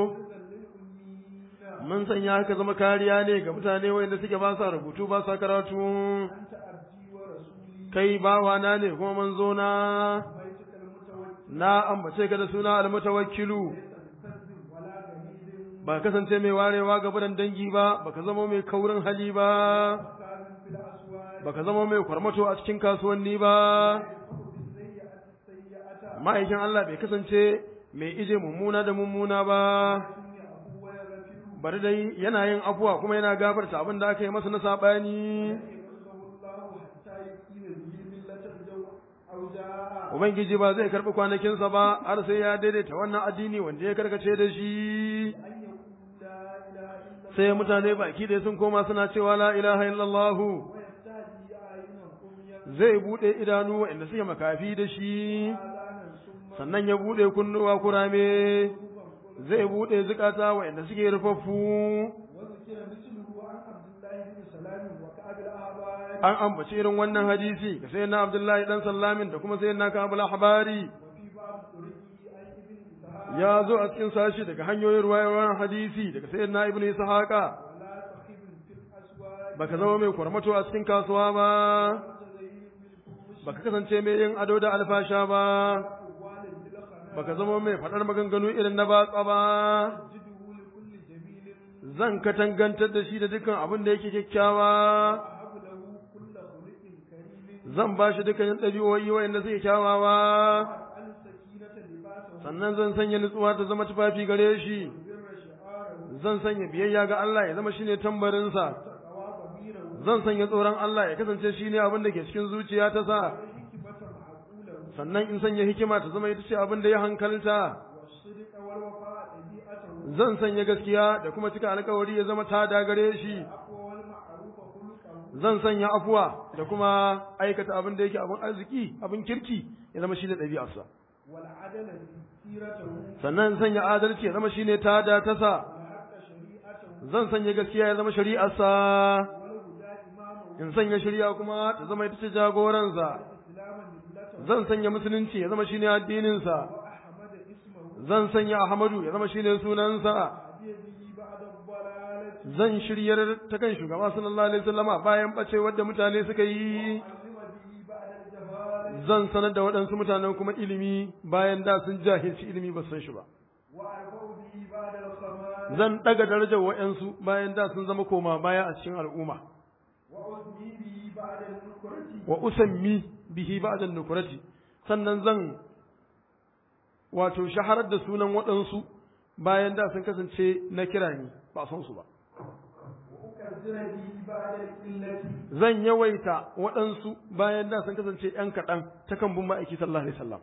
للأمين mun sanya ka zama kariya ne ga mutane wanda suke ba sa rubutu ba sa karatu أنت عبدي ورسولي kai bawana ne kuma manzo na بيتك المتوكل na ambace ka da suna almutawakkilu ليس بفز ولا غميد ba kasance mai warewa ga buran dangi ba baka zama mai kaurin hali ba فساد في الأسواق baka zama mai kwarmato a cikin kasuwanni ba يدفع بالسيئة السيئة ma'aikin Allah bai kasance mai ije mummuna da mummuna ba ولكن يعفو ويغفر bari dai yana yin afuwa kuma yana gafarta abin da aka yi masa na sabani يرزقه الله حتى يقيم به ملة الجو أو جاء ubangiji ba zai karbi kwanakinsa ba har sai ya daidaita wannan addini wanda ya karkace da shi أن يقول لا إله إلا sai mutane baki da sun koma suna cewa la ilaha illallah ويستهدي أعينا أميا zai bude idanu waɗanda suke makafi da shi آذانا سما sannan ya bude kunnuwa kurame zai bude zukata waɗanda suke rufaffu وذكر مثله عن عبد الله بن سلام وكعب الأحبار an ambaci irin wannan hadisi ga sayyidina Abdullahi dan Sallamin da kuma sayyidina Kabul Ahbari وفي بعض طرقه عن ابن إسحاق ya zo a cikin sashi daga hanyoyin ruwayoyin hadisi daga sayyidina Ibn Ishaqa ولا تخيب في الأسواق baka zama mai kwarmato a cikin kasuwa ba وتزين بالفروش baka kasance mai yin ado da alfasha ba أقوال بالخنا baka zama mai faɗar maganganu irin na batsa ba تجده لكل جميل zan katangantar da shi da dukkan abin da yake kyakkyawa وأهب له كل خلق كريم zan ba shi dukkan ɗabi'o'i wa'anda suke kyawawa وأجعل السكينة لباسه sannan zan sanya nutsuwa ta zama tufafi gare shi وبر شعاره zan sanya biyayya ga Allah ya zama shine tambarinsa وتقوى ضميره zan sanya tsoron Allah ya kasance shine abin da ke cikin zuciya ta sa والحكمة معقوله sannan in sanya hikima ta zama ita ce abin da ya hankalta والصدق والوفاء طبيعته zan sanya gaskiya da kuma cika alkawari ya zama tada gare shi العفو والمعروف خلقه zan sanya afuwa da kuma aikata abin da yake abin arziki abin kirki ya zama shine ɗabi'arsa والعدل سيرته sannan sanya adalci ya zama shine tada ta sa والحق شريعته zan sanya gaskiya ya zama shari'arsa والهدى إمامه in sanya shari'a kuma ta zama ita ce jagoransa والإسلام ملته zan sanya musulunci ya zama shine addininsa وأحمد اسمه zan sanya ahmadu ya zama shine sunansa هدي به بعد الضلالة zan shiryar ta kan shugaba sallallahu alaihi wasallama bayan bacewar da mutane suka yi وعلم به بعد الجهالة zan sanar da waɗansu mutanen kuma ilimi bayan da sun jahilci ilimi ba su san shi ba وأرفع به بعد الخمال zan ɗaga darajar waɗansu bayan da sun zama koma baya a cikin al'umma وأثني به بعد النكرة wa usammi bihi ba'da nukurati sannan zan wato shaharar da sunan waɗansu bayan da sun kasance na kira ni ba san su ba وأكثر به بعد القلة zan yawaita waɗansu bayan da sun kasance ‘yan kaɗan ta kan bin ma'aiki sallallahu alaihi wasallam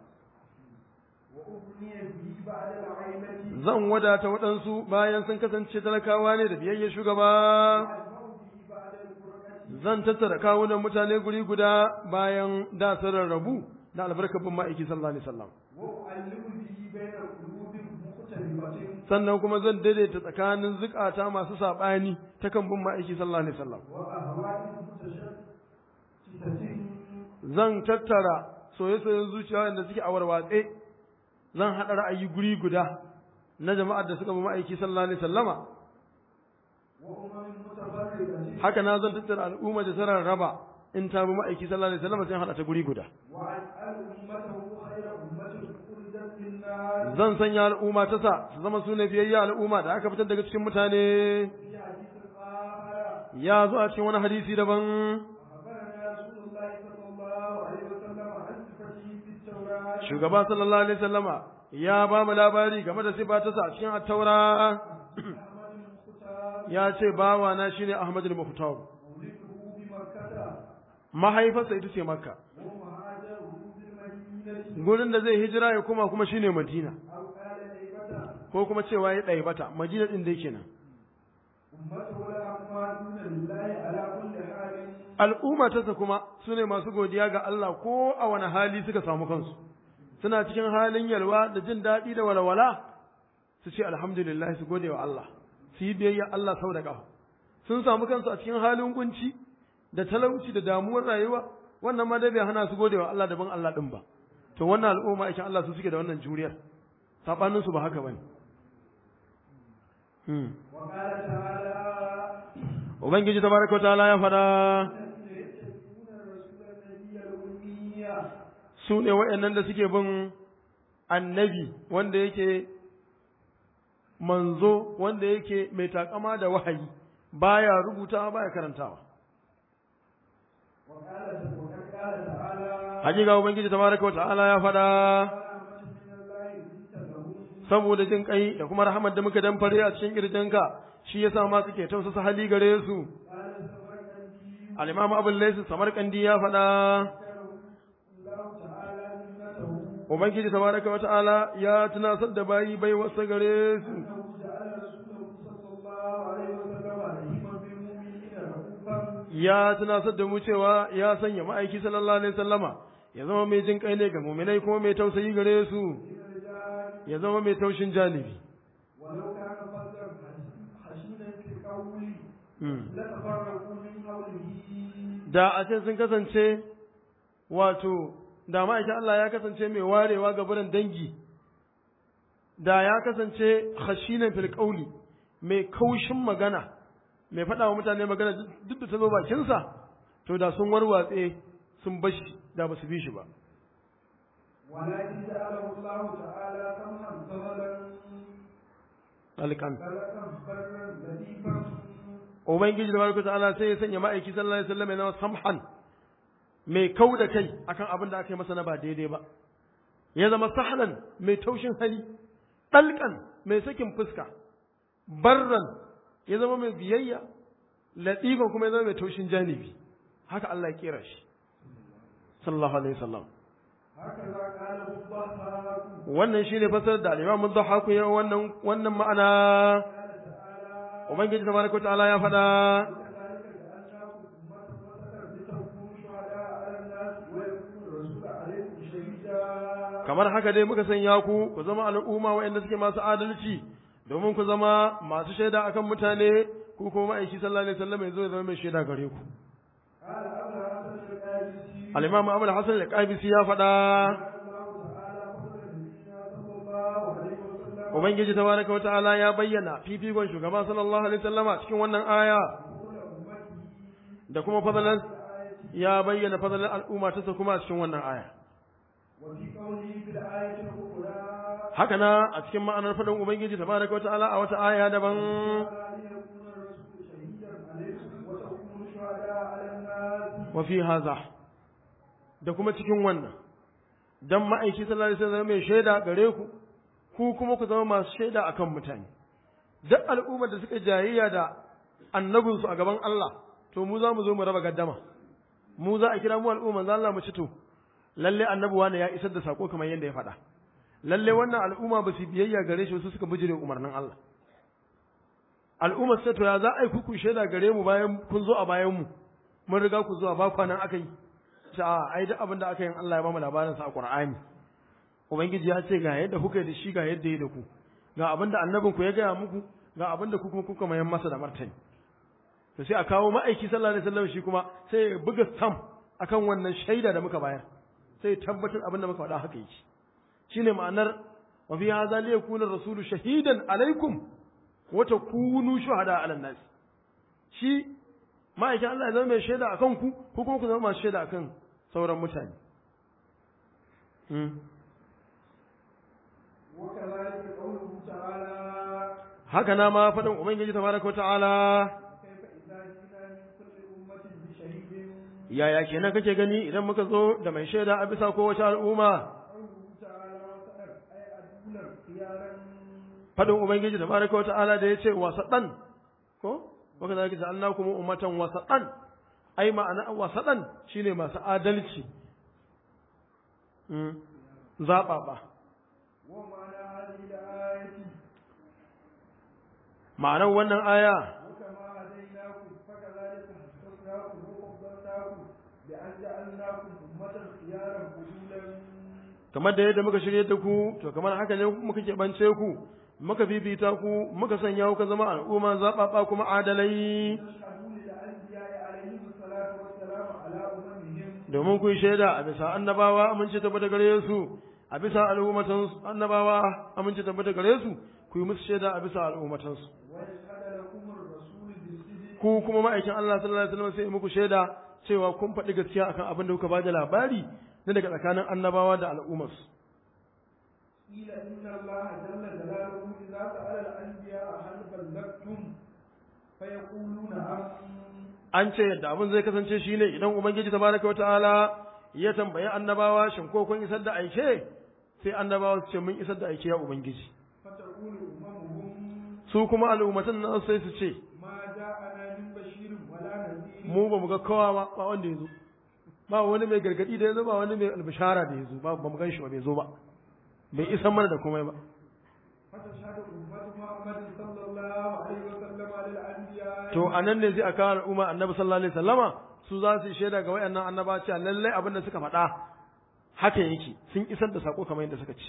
وأغني به بعد العيلة zan wadata waɗansu bayan sun kasance talakawa ne da biyayya shugaba وأجمع به بعد الفرقة zan tattara kawunan mutane guri guda bayan da sun rarrabu da albarkar bin ma'aiki sallallahu alaihi wasallam وأعلم به بين قلوب مختلفة sannan kuma zan daidaita tsakanin zukata masu saɓani ta kan bin ma'aiki sallallahu alaihi wasallam وأهواء متشتتة zan tattara soye-soyen zuciya wanda suke a warwatse zan haɗa ra'ayi guri guda na jama'ar da suka bi ma'aiki sallallahu alaihi wasallama وأمم متفرقة haka na zan tattara al'umma da sarar raba in ta bi ma'aiki sallallahu alaihi wasallama sai haɗa ta guri guda وأجعل أمته خير أمة أخرجت للناس zan sanya al'umma ta sa su zama su ne fiyayya al'umma da aka fitar daga cikin mutane في حديث آخر ya zo a cikin wani hadisi daban أخبرنا رسول الله صلى الله عليه وسلم عن صفته في التوراة shugaba sallallahu alaihi wasallama ya ba mu labari game da sifa ta sa a cikin at-taura أحمد المختار ya ce bawa na shine Ahmad al-Mukhtar مولده بمكة mahaifarsa ita ce Makka ومهاجره بالمدينة gurin da zai hijira ya koma kuma shine Madina أو قال ليبة ko kuma cewa ya ɗaya bata Madina din dai kenan أمته الأحمر الحمادون لله على كل حال al'umma ta kuma su ne masu godiya ga Allah ko a wani hali suka samu kansu suna cikin halin yalwa da jin daɗi da walwala su ce alhamdulillah su gode wa Allah su yi biyayya Allah sau da ƙafa sun samu kansu a cikin halin kunci da talauci da damuwar rayuwa wannan ma dai bai hana su gode wa Allah daban Allah din ba to wannan al'umma aikin Allah su suke da wannan juriyar sabanin su ba haka bane hmm وقال تعالى ubangiji tabaraka wa ta'ala ya fada الذين يتبعون الرسول النبي الأمي su ne waɗannan da suke bin annabi wanda yake manzo wanda yake mai takama da wahayi baya rubutawa baya karantawa وقال وقد قال تعالى hakika ubangiji tabaraka wa ta'ala ya fada رحمة من الله لنت لهم saboda jin kai da kuma rahamar da muka damfare a cikin kirjinka shi yasa ma suke tausasa hali gare su قال السمرقندي al-imam abul layth samarkandi ya fada الله تعالى منته ubangiji tabaraka wa ta'ala ya tunasar da bayi bai wasa gare su أنه جعل رسوله صلى الله عليه وسلم رحيما بالمؤمنين رؤوفا ya tunasar da mu cewa ya sanya ma'aiki sallallahu alaihi wasallama ya zama mai jin kai ne ga muminai kuma mai tausayi gare su للرجال ya zama mai taushin janibi ولو كان فضلا حشينا في القول Mm. لتفرقوا من حوله da a ce sun kasance wato da ma'aikin Allah ya kasance mai warewa ga buran dangi da ya kasance khashinan fil qawli mai kaushin magana mai faɗa wa mutane magana duk da ta zo bakinsa to da sun warwatse sun bashi da ba su bi shi ba ولكن جعله الله تعالى سمحا فضلا alƙan خلقا برا لطيفا ubangiji da barka ta'ala sai ya sanya ma'aiki sallallahu alaihi wasallam ya zama samhan mai kau da kai akan abin da aka yi masa na ba daidai ba ya zama sahlan mai taushin hali dalkan mai sakin fuska barran ya zama mai biyayya latifan kuma ya zama mai taushin janibi haka Allah ya kera shi sallallahu alaihi wasallam هكذا قاله الضحاك wannan shine fasarar da al-Imam Dhahhaku ya wannan wannan ma'ana قال تعالى ubangiji tabaraka ta'ala ya faɗa وكذلك جعلناكم أمة وسطا لتكونوا شهداء على الناس ويكون الرسول عليكم شهيدا kamar haka dai muka sanya ku ku zama al'umma waɗanda suke masu adalci domin ku zama masu shaida akan mutane ku kuma ma'aiki sallallahu alaihi wasallam ya zo ya zama mai shaida gare ku قال أبو الحسن القادسي al-imam Abu al-Hasan al-Qabisi ya faɗa الله تعالى فضل نبينا صلى الله عليه وسلم ubangiji tabaraka wa ta'ala ya bayyana fifikon shugaba sallallahu alaihi wasallama cikin wannan aya وكل أمته da kuma fadalan الآية ya bayyana fadalan al'umma ta kuma a cikin wannan aya وفي قوله في الآية الأخرى haka na a cikin ma'anar faɗin ubangiji tabaraka wa ta'ala a wata aya daban تعالى ليكون الرسول شهيدا عليكم وتكونوا شهداء على الناس wa fi haza da kuma cikin wannan dan ma'aiki sallallahu alaihi wasallam mai shaida gare ku ku kuma ku zama masu shaida akan mutane duk al'ummar da suka jayayya da annabinsu a gaban Allah to mu za mu zo mu raba gaddama mu za a kira mu al'umma za Allah mu ci to lalle annabi wani ya isar da sako kamar yadda ya faɗa lalle wannan al'umma ba su biyayya gare shi su suka bijire umarnin Allah al'ummar sai to ya za a yi kuku shaida gare mu bayan kun zo a bayan mu mun riga ku zuwa ba kwanan aka yi a ai duk abin da aka yi Allah ya ba mu labarin sa a Qur'ani ubangiji ya ce ga yadda kuka yi da shi ga yadda ya da ku ga abin da annabin ku ya gaya muku ga abin da ku kuma kuka mayan masa da martani to sai a kawo ma'aiki sallallahu alaihi wasallam shi kuma sai ya buga stamp akan wannan shaida da muka bayar sai ya tabbatar abin da muka faɗa haka yake shine ma'anar wa fi hadha li yakuna rasulu shahidan alaikum wa takunu shuhada ala nas shi ma'aikin Allah ya zama mai shaida akan ku ko kuma ku zama masu shaida akan sauran mutane وكذلك قوله تعالى haka na ma faɗin ubangiji tabaraka ta'ala كيف إذا جئنا من كل أمة بشهيد yaya kenan kake gani idan muka zo da mai shaida a bisa kowace al'umma قوله تعالى وسأل أي أدولا خيارا faɗin ubangiji tabaraka ta'ala da yace wasaɗan ko waka zalika ja'alnakum ummatan wasaɗan ai ma'ana wasaɗan shine masu adalci mm zaɓaɓa ومعنى هذه الآية ma'anar wannan aya وكما هديناكم بأن جعلناكم أمة خيارا قبولا kamar da yadda muka shirye da ku to kamar haka ne muka keɓance ku muka bibita ku muka sanya ku ka zama al'umma zaɓaɓa kuma adalai تشهدوا للأنبياء عليهم الصلاة والسلام على أممهم domin ku yi shaida a bisa annabawa amince tabbata gare su a bisa al'ummatan annabawa amince tabbata gare su ku yi musu shaida a bisa al'ummatansu ويشهد لكم الرسول بالصدق ku kuma ma'aikin Allah sallallahu alaihi wasallam sai muku shaida cewa kun faɗi gaskiya akan abin da kuka bada labari na daga tsakanin annabawa da al'ummarsu قيل إن الله جل جلاله إذا سأل الأنبياء هل بلغتم فيقولون أم an ce yadda abin zai kasance shine idan ubangiji tabaraka wataala ya tambayi annabawa shin ko kun isar da aike sai annabawa su ce mun isar da aike ya ubangiji فتقول أممهم su kuma al'ummatan nan sai su ce ما جاءنا من بشير ولا نذير mu ba mu ga kowa ba ba wanda ya zo ba wani mai gargadi da ya zo ba wani mai albishara da ya zo ba ba mu gan shi ba bai zo ba bai isan mana da komai ba فتشهد أمة محمد صلى الله عليه وسلم على الأنبياء to anan ne zai aka kawo al'umma annabi sallallahu alaihi wasallama su za su yi shaida ga wayannan annaba cewa lallai abin da suka faɗa haka yake sun isar da sako kamar yadda suka ce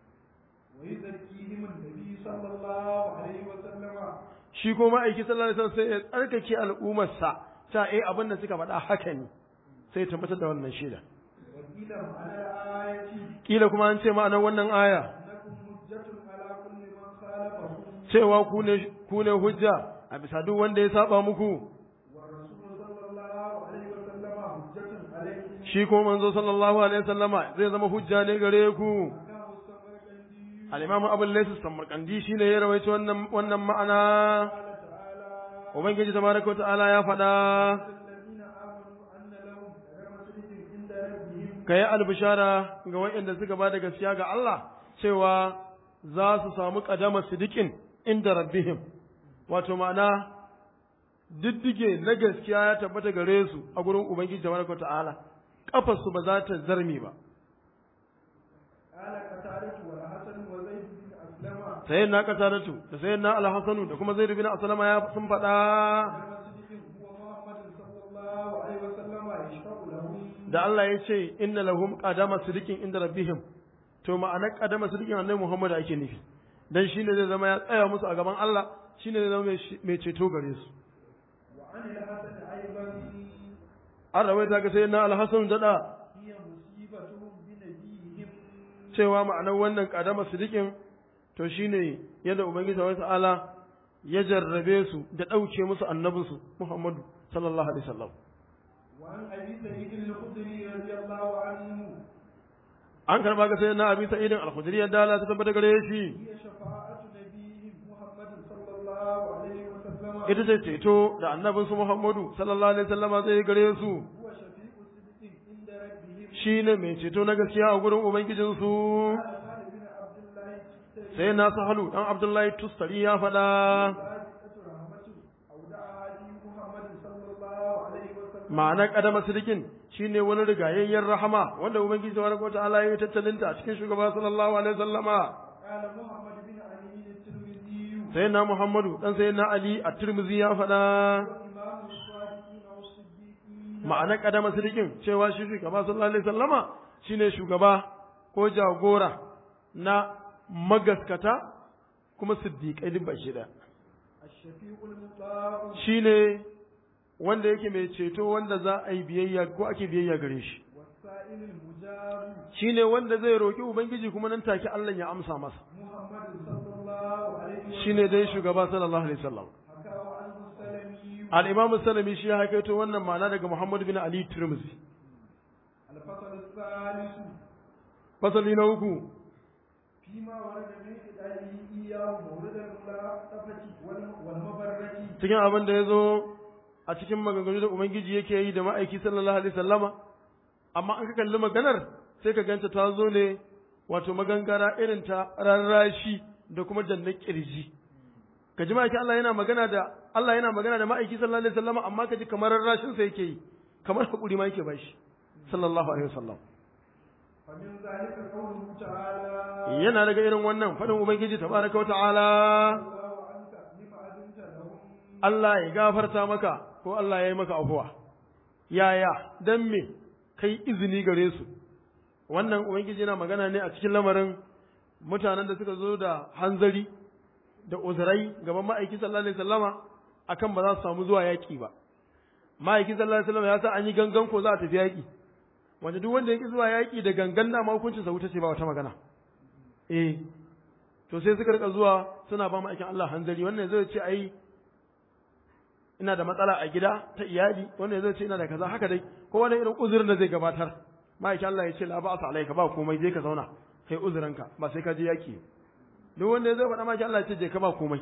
ويزكيهم النبي صلى الله عليه وسلم shi ko ma'aiki sallallahu alaihi wasallam sai ya tsarkake al'ummarsa ta eh abin da suka faɗa haka ne sai ya tabbatar da wannan shaida وقيل معنى الآية kila kuma an ce ma'anar wannan aya أنكم حجة على كل من خالفكم cewa ku ne ku ne hujja a bisa duk wanda ya saba muku والرسول صلى الله عليه وسلم حجة عليكم shi ko manzo sallallahu alaihi wasallama zai zama hujja ne gare ku حكاه السمرقندي al-imamu abul layth samarkandi shine ya rawaito wannan wannan ma'ana قال تعالى ubangiji tabaraka ta'ala ya faɗa الذين آمنوا أن لهم كرم صدق عند ربهم kai albishara ga waɗanda suka ba da gaskiya ga Allah cewa za su samu kadama sidikin inda rabbihim wato ma'ana diddige na gaskiya ya tabbata gare su a gurin ubangiji tabaraka ta'ala kafarsu ba za ta zarme ba قال قتادة والحسن وزيد بن أسلم sayyid na qataratu da sayyid na al-hasanu da kuma zaid bin aslama ya sun faɗa كرم صدق هو محمد صلى الله عليه وسلم يشفع لهم da Allah ya ce inna lahum qadama sidikin inda rabbihim to ma'anar qadama sidikin annabi Muhammad ake nufi dan shine zai zama ya tsaya musu a gaban Allah shine zai zama mai- mai ceto gare su وعن الحسن أيضا an rawaita ga sayyidina al-hasan dada هي مصيبتهم بنبيهم cewa ma'anar wannan qadama sidikin to shine yadda ubangiji wa ta'ala ya jarrabe su da dauke musu annabinsu Muhammadu sallallahu alaihi wasallam وعن أبي سعيد الخدري رضي الله عنه an karba ga sayyidina abi sa'id al-khudri yadda Allah ta tabbata gare shi هي شفاعة نبيهم محمد صلى الله عليه وسلم ita ce ceto da annabinsu Muhammadu sallallahu alaihi wasallama zai gare su هو شفيع صدق عند ربهم shi ne mai ceto na gaskiya a gurin Ubangijinsu, قال خالد بن عبد الله الشتري sai na sahalu ɗan Abdullahi Tustari ya faɗa, صادقة رحمة أودعها في محمد صلى الله عليه وسلم ma'anar ƙadama sirikin shi ne wani rigayayyen rahama wanda Ubangiji ta wata ta'ala ya yi tattalinta a cikin shugaba sallallahu alaihi wasallama. قال محمد بن علي الترمذي Sai na Muhammadu ɗan sai na Ali a Tirmizi ya faɗa, وإمام الصادقين والصديقين ma'anar ƙadama sirikin cewa shi shugaba sallallahu alaihi wasallama shi ne shugaba ko jagora na magaskata kuma siddiƙai duk baki ɗaya. الشفيع المطاع shi ne wanda yake mai ceto wanda za a yi biyayya ko ake biyayya gare shi والسائل المجاب shi ne wanda zai roƙi ubangiji kuma nan take Allah ya amsa masa محمد صلى الله عليه وسلم shi ne dai shugaba sallallahu alaihi wasallam حكاه عنه السلمي al-imam salami shi ya haikaito wannan ma'ana daga Muhammad bin Ali Tirmidhi الفصل الثالث fasali na uku فيما ورد من إدائه إياه مورد الملاطفة والم- والمبرة cikin abin da ya zo a cikin maganganu da ubangiji yake yi da ma'aiki sallallahu alaihi wasallama amma an ka kalli maganar sai ka ganta ta zo ne wato magangara irin ta rarrashi da kuma jannan kirji ka ji ma'aiki Allah yana magana da Allah yana magana da ma'aiki sallallahu alaihi wasallama amma ka ji kamar rarrashin sa yake yi kamar hakuri ma yake bashi sallallahu alaihi wasallam فمن ذلك قوله تعالى yana daga irin wannan fadin ubangiji tabaraka wa ta'ala الله عنك لما أذنت لهم Allah ya gafarta maka ko Allah ya yi maka afuwa yaya dan me kai izini gare su wannan ubangiji yana magana ne a cikin lamarin mutanen da suka zo da hanzari da uzurai gaban ma'aiki sallallahu alaihi wasallama akan ba za su samu zuwa yaƙi ba ma'aiki sallallahu alaihi wasallama ya sa an yi gangan ko za a tafi yaƙi wanda duk wanda yake zuwa yaƙi da gangan na ma hukuncin sa wuta ce ba wata magana eh to sai suka rika zuwa suna ba ma'aikin Allah hanzari wannan zai ce ai ina da matsala a gida ta iyali wannan zai ce ina da kaza haka dai ko wani irin uzurin da zai gabatar ma'aikin Allah ya ce la ba alaika ba komai je ka zauna kai uzurinka ba sai ka je yaƙi duk wanda zai faɗa ma'aikin Allah ya ce je ka ba komai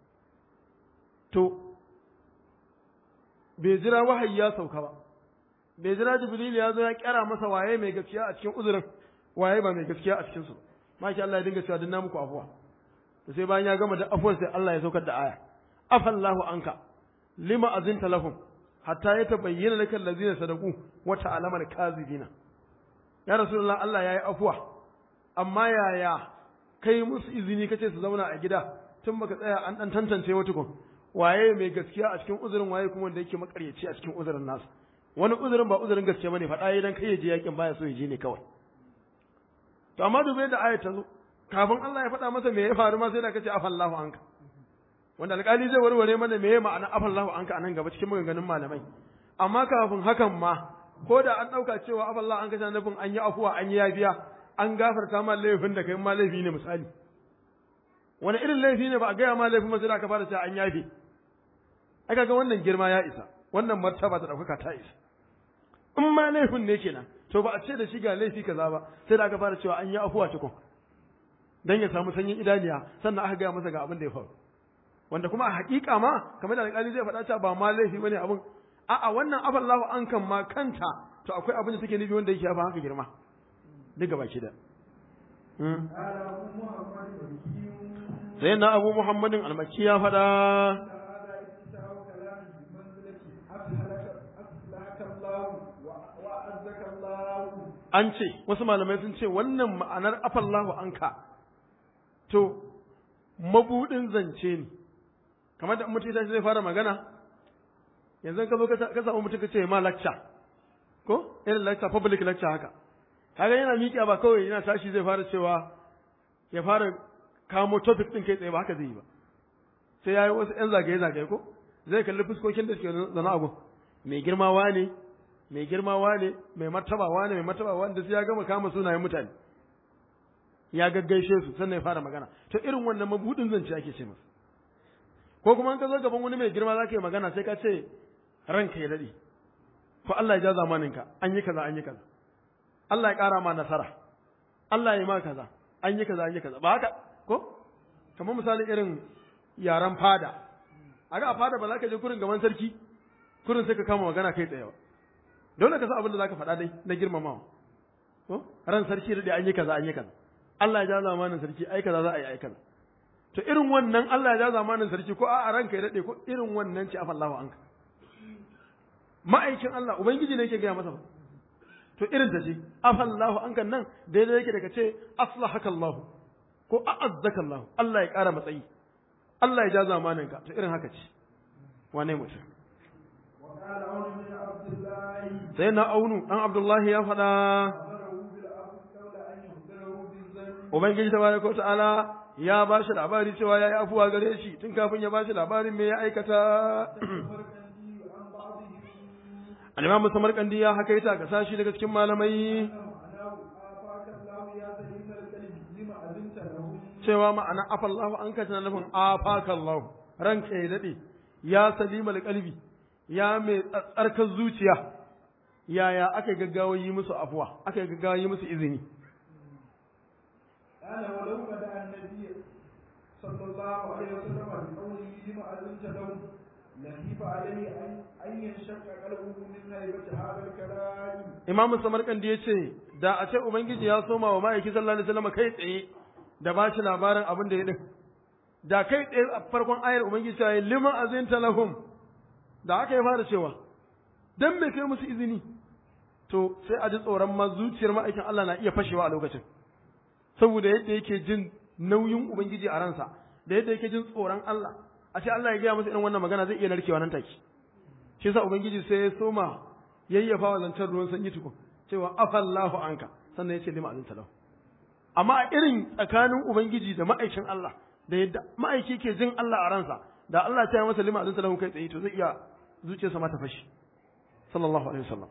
to bai jira wahayi ya sauka ba bai jira jibril ya zo ya kyara masa waye mai gaskiya a cikin uzurin waye ba mai gaskiya a cikin su maki Allah ya dinga cewa dinna muku afuwa to sai bayan ya gama da afuwar sai Allah ya saukar da aya afallahu anka lima azinta lahum hatta yatabayyana laka allazina sadaqu wa ta'lamu al-kazibina ya rasulullah Allah yayi afuwa amma yaya kai musu izini kace su zauna a gida tun baka tsaya an dan tantance wata kun waye mai gaskiya a cikin uzurin waye kuma wanda yake makaryaci a cikin uzurin nasu wani uzurin ba uzurin gaske bane faɗa idan kai ya je yakin baya so ya je ne kawai to amma dubai da ayat ta zo kafin Allah ya faɗa masa me ya faru ma sai da kace afallahu anka wanda alƙali zai warware mana me ya ma'ana afallahu anka anan gaba cikin maganganun malamai amma kafin hakan ma ko da an ɗauka cewa afallahu anka tana nufin an yi afuwa an yi yafiya an gafarta ma laifin da kai ma laifi ne misali wani irin laifi ne ba a gaya ma laifin ma sai da aka fara cewa an yafe ai kaga wannan girma ya isa wannan martaba ta ɗaukaka ta isa in ma laifin ne kenan to ba a ce da shi ga laifi kaza ba sai da aka fara cewa an yi afuwa tukun dan ya samu sanyin idaniya sannan aka gaya masa ga abin da ya faru wanda kuma a hakika ma kamar da alƙali zai faɗa cewa ba ma laifi bane abin a'a wannan afallahu an kan ma kanta to akwai abin da take nufi wanda yake ba haka girma duk gaba ki da sai na abu muhammadin almaki ya faɗa an ce wasu malamai sun ce wannan ma'anar afallahu anka to mabudin zance ne kamar da mutum ya zai fara magana yanzu ka zo ka samu mutum ka ce ma lecture ko irin lecture public lecture haka kaga yana miƙa ba kawai yana tashi zai fara cewa ya fara kamo topic din kai tsaye ba haka zai yi ba sai ya yi wasu 'yan zagaye-zagaye ko zai kalli fuskokin da suke zana abu mai girmawa ne mai girmawa ne mai martabawa ne mai martabawa da sai ya gama kama sunayen mutane ya gaggaishe su sannan ya fara magana to irin wannan mabudin zance ake ce masa ko kuma an ka zo gaban wani mai girma za ka yi magana sai ka ce ranka ya daɗe ko Allah ya ja zamaninka an yi kaza an yi kaza Allah ya ƙara ma nasara Allah ya yi ma kaza an yi kaza an yi kaza ba haka ko kamar misali irin yaren fada a ga a fada ba za ka je kurin gaban sarki kurin sai ka kama magana kai tsaye ba dole ka san abin da za ka faɗa dai na girmamawa ko ran sarki da an yi kaza an yi kaza Allah ya ja zamanin sarki ai kaza za a yi ai kaza to irin wannan Allah ya ja zamanin sarki ko a ranka ya dade ko irin wannan ce afallahu anka ma'aikin Allah ubangiji ne yake gaya masa ba to irin ta ce afallahu anka nan daidai yake daga ce aslahaka Allah ko a'azzaka Allah Allah ya ƙara matsayi Allah ya ja zamanin ka to irin haka ce wane mutum sai na aunu dan Abdullahi ya faɗa Ubangiji tabaraka wa ta'ala ya ba shi labari cewa ya yi afuwa gare shi tun kafin ya ba shi labarin me ya aikata. Al-Imam Samarkandi ya haka ita ka sashi daga cikin malamai cewa ma'ana afallahu an ka tana nufin afakallahu ranka ya daɗe ya salimal kalbi ya mai tsarkar zuciya yaya aka gaggawa yi musu afuwa aka gaggawa yi musu izini قال ولو بدا النبي صلى الله عليه وسلم بقوله لما اذنت لهم لخيف عليه ان ان ينشق قلبه من هيبه هذا الكلام Imam Samarkandi ya ce da a ce Ubangiji ya soma wa ma'aiki sallallahu alaihi wasallam kai tsaye da ba shi labarin abin da ya din da kai tsaye a farkon ayar Ubangiji ta yi liman azinta lahum da aka yi fara cewa dan me kai musu izini to sai a ji tsoron ma zuciyar ma'aikin Allah na iya fashewa a lokacin saboda yadda yake jin nauyin Ubangiji a ransa da yadda yake jin tsoron Allah a ce Allah ya gaya masa irin wannan magana zai iya narkewa nan take shi yasa Ubangiji sai ya soma yayyafa wa zancen ruwan sanyi tukun cewa afallahu anka sannan ya ce lima azin talahu amma a irin tsakanin ubangiji da ma'aikin Allah da yadda ma'aiki ke jin Allah a ransa da Allah ta yi masa lima azin talahu kai tsaye to zai iya zuciyarsa ma ta fashi sallallahu alaihi wasallam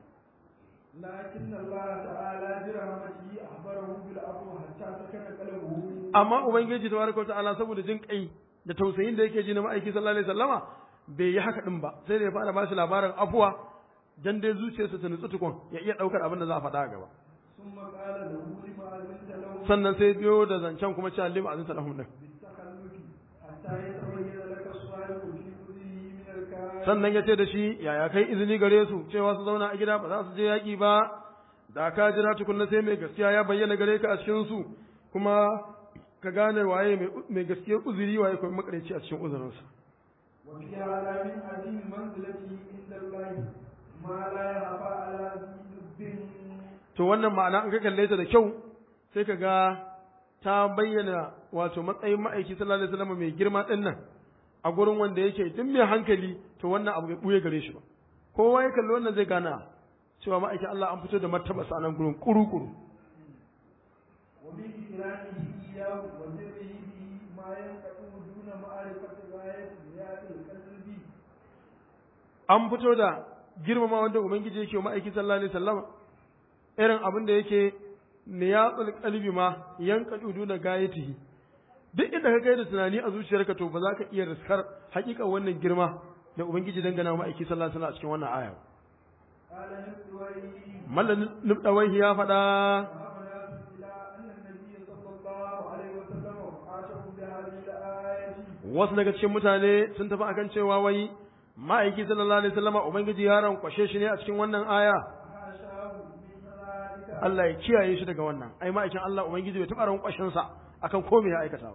لكن الله تعالى برحمته أخبره بالعفو حتى سكن قلبه amma ubangiji tabaraka ta'ala saboda jin kai da tausayin da yake ji na ma'aiki sallallahu alaihi wasallama bai yi haka din ba sai da ya fara ba shi labarin afuwa dan dai zuciyarsa ta nutsu tukun ya iya daukar abin da za a faɗa a gaba ثم قال له لما أذنت له sannan sai biyo da zancen kuma cewa lima azin salahun din بالتخلف حتى يتبين لك الصالح في كله من الكافر sannan ya ce da shi yaya kai izini gare su cewa su zauna a gida ba za su je yaƙi ba da ka jira tukunna sai mai gaskiya ya bayyana gare ka a cikin su kuma ka gane waye mai- mai gaskiyar uzuri waye kuma makareci a cikin uzurinsa وفي هذا من عظيم منزلته عند الله ما لا يخفى على ذي لب to wannan ma'ana an ka kalle ta da kyau sai ka ga ta bayyana wato matsayin ma'aiki sallallahu alaihi wasallam mai girma din nan a gurin wanda yake duk mai hankali to wannan abu bai buye gare shi ba kowa ya kalli wannan zai gana cewa ma'aikin Allah an fito da martaba sa nan gurin kuru-kuru ومن إكرامه إياه وذره به ما ينقطع دون معرفة غاية زيادة القلب an fito da girmama wanda ubangiji yake wa ma'aiki sallallahu alaihi wasallam irin abin da yake niyatsul qalbi ma yanka duna gayatihi duk inda ka kai da tunani a zuciyarka to ba za ka iya riskar hakika wannan girma da ubangiji dangana wa ma'aiki sallallahu alaihi wasallam a cikin wannan aya قال نبوي mallan nubdawai ya faɗa وهبنا إلى أن النبي صلى الله عليه وسلم عاشه بهذه الآية wasu daga cikin mutane sun tafi akan cewa wai ma'aiki sallallahu alaihi wasallam ubangiji ya rankwashe shi ne a cikin wannan aya حاشاه من ذلك Allah ya kiyaye shi daga wannan ai ma'aikin Allah ubangiji bai taɓa rankwashin sa akan ko me ya aikata ba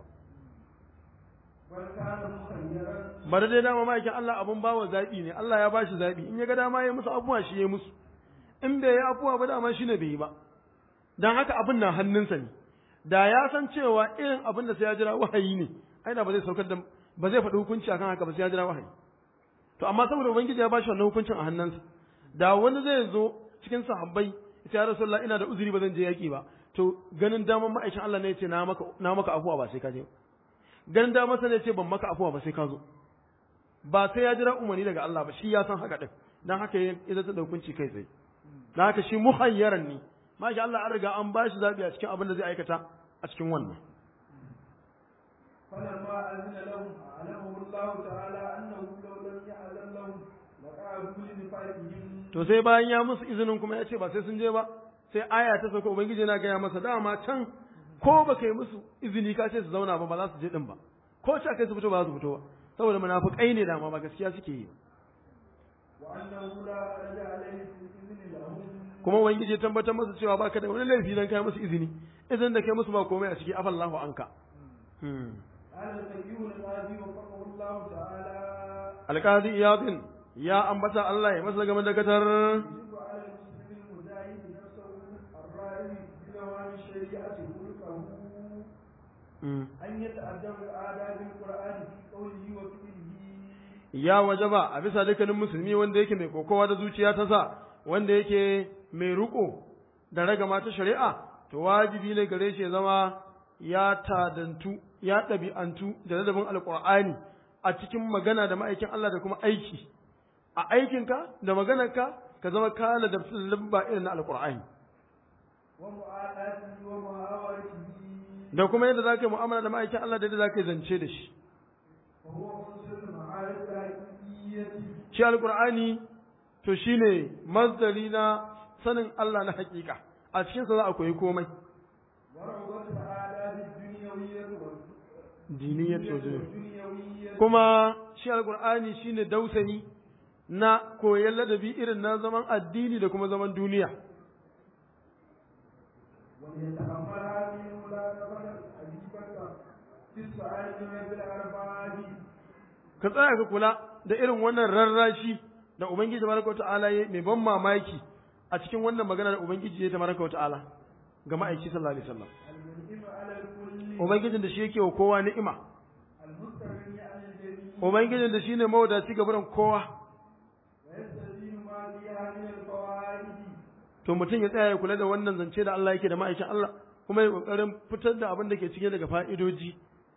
بل كان مخيرا bari dai dama ma'aikin Allah abun bawa zaɓi ne Allah ya bashi zaɓi in ya ga dama ya musu abuwa shi ya musu in bai yi abuwa ba dama shi ne bai yi ba dan haka abin na hannunsa ne da ya san cewa irin abin da sai ya jira wahayi ne ai da ba zai saukar da ba zai faɗi hukunci akan haka ba sai ya jira wahayi to amma saboda ubangiji ya bashi wannan hukuncin a hannunsa da wani zai zo cikin sahabbai ita ya rasulullah ina da uzuri ba zan je yaki ba to ganin daman ma'aikin Allah ne ya ce na maka na maka afuwa ba sai ka je ba ganin daman sa ne ya ce ban maka afuwa ba sai ka zo ba sai ya jira umarni daga Allah ba shi ya san haka din dan haka ya ya zata da hukunci kai tsaye dan haka shi muhayyaran ne masha Allah an riga an bashi zabi a cikin abin da zai aikata a cikin wannan فلما أذن لهم أعلمه الله تعالى أنه لو لم يأذن لهم لقعدوا لنفاقهم to sai bayan ya musu izinin kuma ya ce ba sai sun je ba sai aya ta sauka ubangiji na gaya masa dama can ko ba kai musu izini ka ce su zauna ba ba za su je din ba ko ce kai su fito ba za su fito ba saboda munafikai ne dama ba gaskiya suke yi وأنه لا حرج عليه في الإذن لهم kuma ubangiji ya tabbatar masa cewa baka da wani laifi dan kai musu izini izinin da kai musu ba komai a ciki afallahu anka hmm. قال النبي القاضي وفقه الله تعالى alqadi iyadin ya ambata Allah ya masa game da gatar يجب على المسلم المجاهد نفسه الرائي بنوام الشريعة خلقه أن يتأدب آداب القرآن في قوله وفعله ya wajaba a bisa dukkanin musulmi wanda yake mai kokowa da zuciya ta sa wanda yake mai riko da ragama ta shari'a to wajibi ne gare shi ya zama ya tadantu ya ɗabi'antu da ladabin alƙur'ani a cikin magana da ma'aikin Allah da kuma aiki a aikinka da maganarka ka zama ka ladabtu da lamba irin na alƙur'ani ومعاداته ومحاورته da kuma yadda za ka yi mu'amala da ma'aikin Allah da yadda za ka yi zance da shi وهو عنصر المعارف الحقيقية shi alkur'ani to shine masdari na sanin Allah na hakika a cikinsa za a koyi komai وروضة الآداب الدنيوية diniyar والدنيوية kuma shi alkur'ani shine dausayi na koyon ladabi irin na zaman addini da kuma zaman duniya وليتأمل هذه الملاطفة العجيبة في السؤال من بالأرباب ka tsaya ka kula da irin wannan rarrashi da ubangiji tabaraka wa ta'ala ya mai ban mamaki a cikin wannan magana da ubangiji ya tabaraka wa ta'ala ga ma'aiki sallallahu alaihi wasallam المنعم على الكل ubangijin da shi yake wa kowa ni'ima المستغني عن الجميع ubangijin da shine mawadaci ga barin kowa ويستزيد ما فيها من الفوائد to mutum ya tsaya ya kula da wannan zance da Allah yake da ma'aikin Allah kuma ya kokarin fitar da abin da ke cikin daga fa'idoji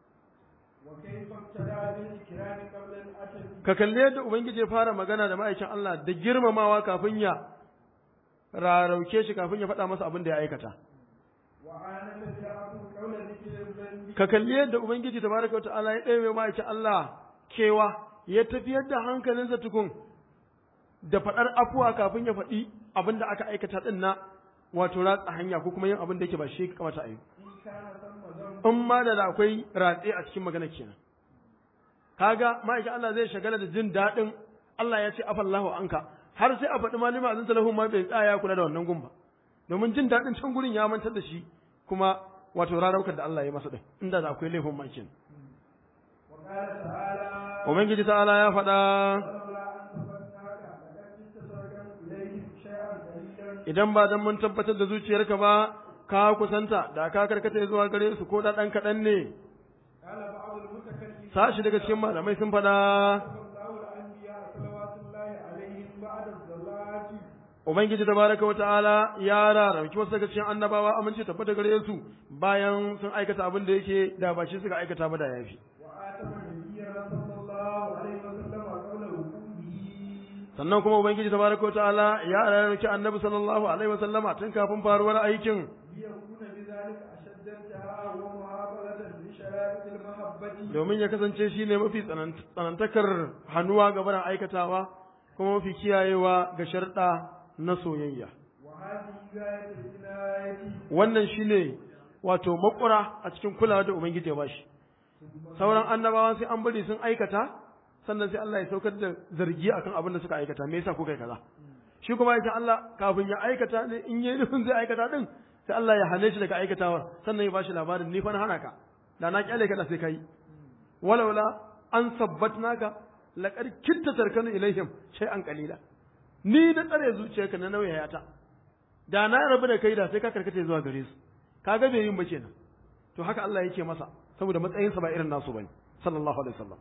وكيف ابتدى بالإكرام قبل الأتم ka kalle yadda ubangiji ya fara magana da ma'aikin Allah da girmamawa kafin ya rarauke shi kafin ya faɗa masa abin da ya aikata وعانت الدعوة قول ذكر الذنب ka kalli yadda ubangiji tabaraka wa ta'ala ya ɗaya ma'aikin Allah kewa ya tafiyar da hankalinsa tukun da faɗar afuwa kafin ya faɗi abin da aka aikata ɗin na wato ratsa hanya ko kuma yin abin da yake ba shi ya kamata a yi إن كان ثم ذنب in ma da akwai ratse a cikin magana kenan kaga ma'aikin Allah zai shagala da jin daɗin Allah ya ce afallahu anka har sai a faɗi malima azin talahu ma bai tsaya kula da wannan gun ba domin jin daɗin can gurin ya mantar da shi kuma wato raraukar da Allah ya masa din inda da akwai laifin ma kenan وقال تعالى ubangiji ta'ala ya faɗa ولولا أن ثبتناك لقد كنت تركن إليهم شيئا قليلا idan ba dan mun tabbatar da zuciyarka ba ka kusanta da ka karkata zuwa gare su ko da ɗan kaɗan ne قال بعض المتكلمين sashi daga cikin malamai sun faɗa الله الأنبياء صلوات الله عليهم بعد الزلات Ubangiji tabaraka wa ta'ala ya rarrauki wasu daga cikin annabawa amince tabbata gare su bayan sun aikata abin da yake da ba shi suka aikata ba da yafi. وآتم نبينا صلى الله عليه وسلم قول وقوعه Sannan kuma Ubangiji tabaraka wa ta'ala ya rarrauki annabi sallallahu alaihi wa sallama tun kafin faruwar aikin ليكون بذلك أشد انتهاء ومعاملة لشرائط المحبة domin ya kasance shi ne mafi tsanant- tsanantakar hannuwa ga barin aikatawa kuma mafi kiyayewa ga sharɗa na soyayya. وهذه غاية العناية Wannan shi ne wato makura a cikin kulawa da Ubangiji ya bashi. sauran annabawa sai an bari sun aikata sannan sai Allah ya saukar da zargi akan abin da suka aikata me yasa kuka yi kaza shi kuma ya Allah kafin ya aikata ne in yayi nufin zai aikata din sai Allah ya hane shi daga aikatawar sannan ya bashi labarin ni fa na hana ka da na kyale ka da sai kai walaula an sabbatnaka laqad kitta tarkanu ilaihim shay'an qalila ni na tsare zuciyarka na nauyayata da na rabu da kai da sai ka karkata zuwa gare su kaga bai yin ba kenan to haka Allah yake masa saboda matsayinsa ba irin nasu bane sallallahu alaihi wasallam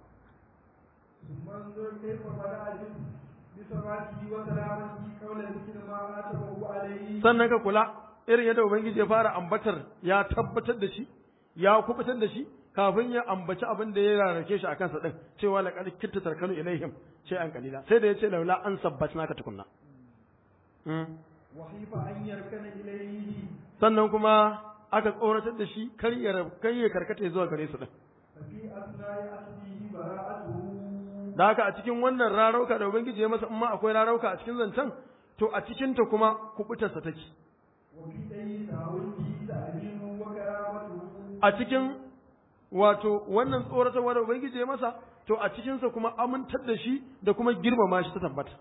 ثم انظر كيف بدأ بثباته وسلامته قول ذكر ما آتمه عليه sannan ka kula irin yadda ubangiji ya fara ambatar ya tabbatar da shi ya kubutar da shi kafin ya ambaci abin da ya rarrake shi a kansa din cewa laqad kitta tarkanu ilaihim an qalila sai da yace laula an sabbatna ka tukunna Mm. وخيف أن يركن إليه sannan kuma aka tsoratar da shi kar ya rab- kar ya karkata zuwa gare su din ففي أثناء أخذه براءته da haka a cikin wannan rarauka da ubangiji ya masa in ma akwai rarauka a cikin zancen to a cikin ta kuma kubutarsa take وفي أي تعويضه تعليمه وكرامته a cikin wato wannan tsoratarwa da ubangiji ya masa to a cikinsa kuma amintar da shi da kuma girmama shi ta tabbata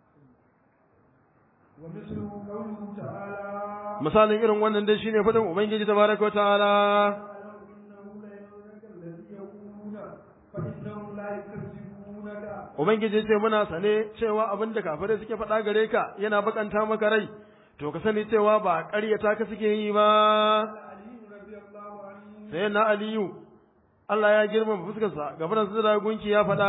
ومثله قوله تعالى misalin irin wannan dai shine fadin ubangiji tabaraka wa ta'ala أعلم إنه لا يغرك الذي يقولون فإنهم لا يكذبونك ubangiji ce muna sane cewa abin da kafirai suke faɗa gare ka yana bakanta maka rai to ka sani cewa ba ƙaryata ka suke yi ba قال علي رضي الله عنه sai na aliyu Allah ya girmama fuskarsa gaban su da gunki ya faɗa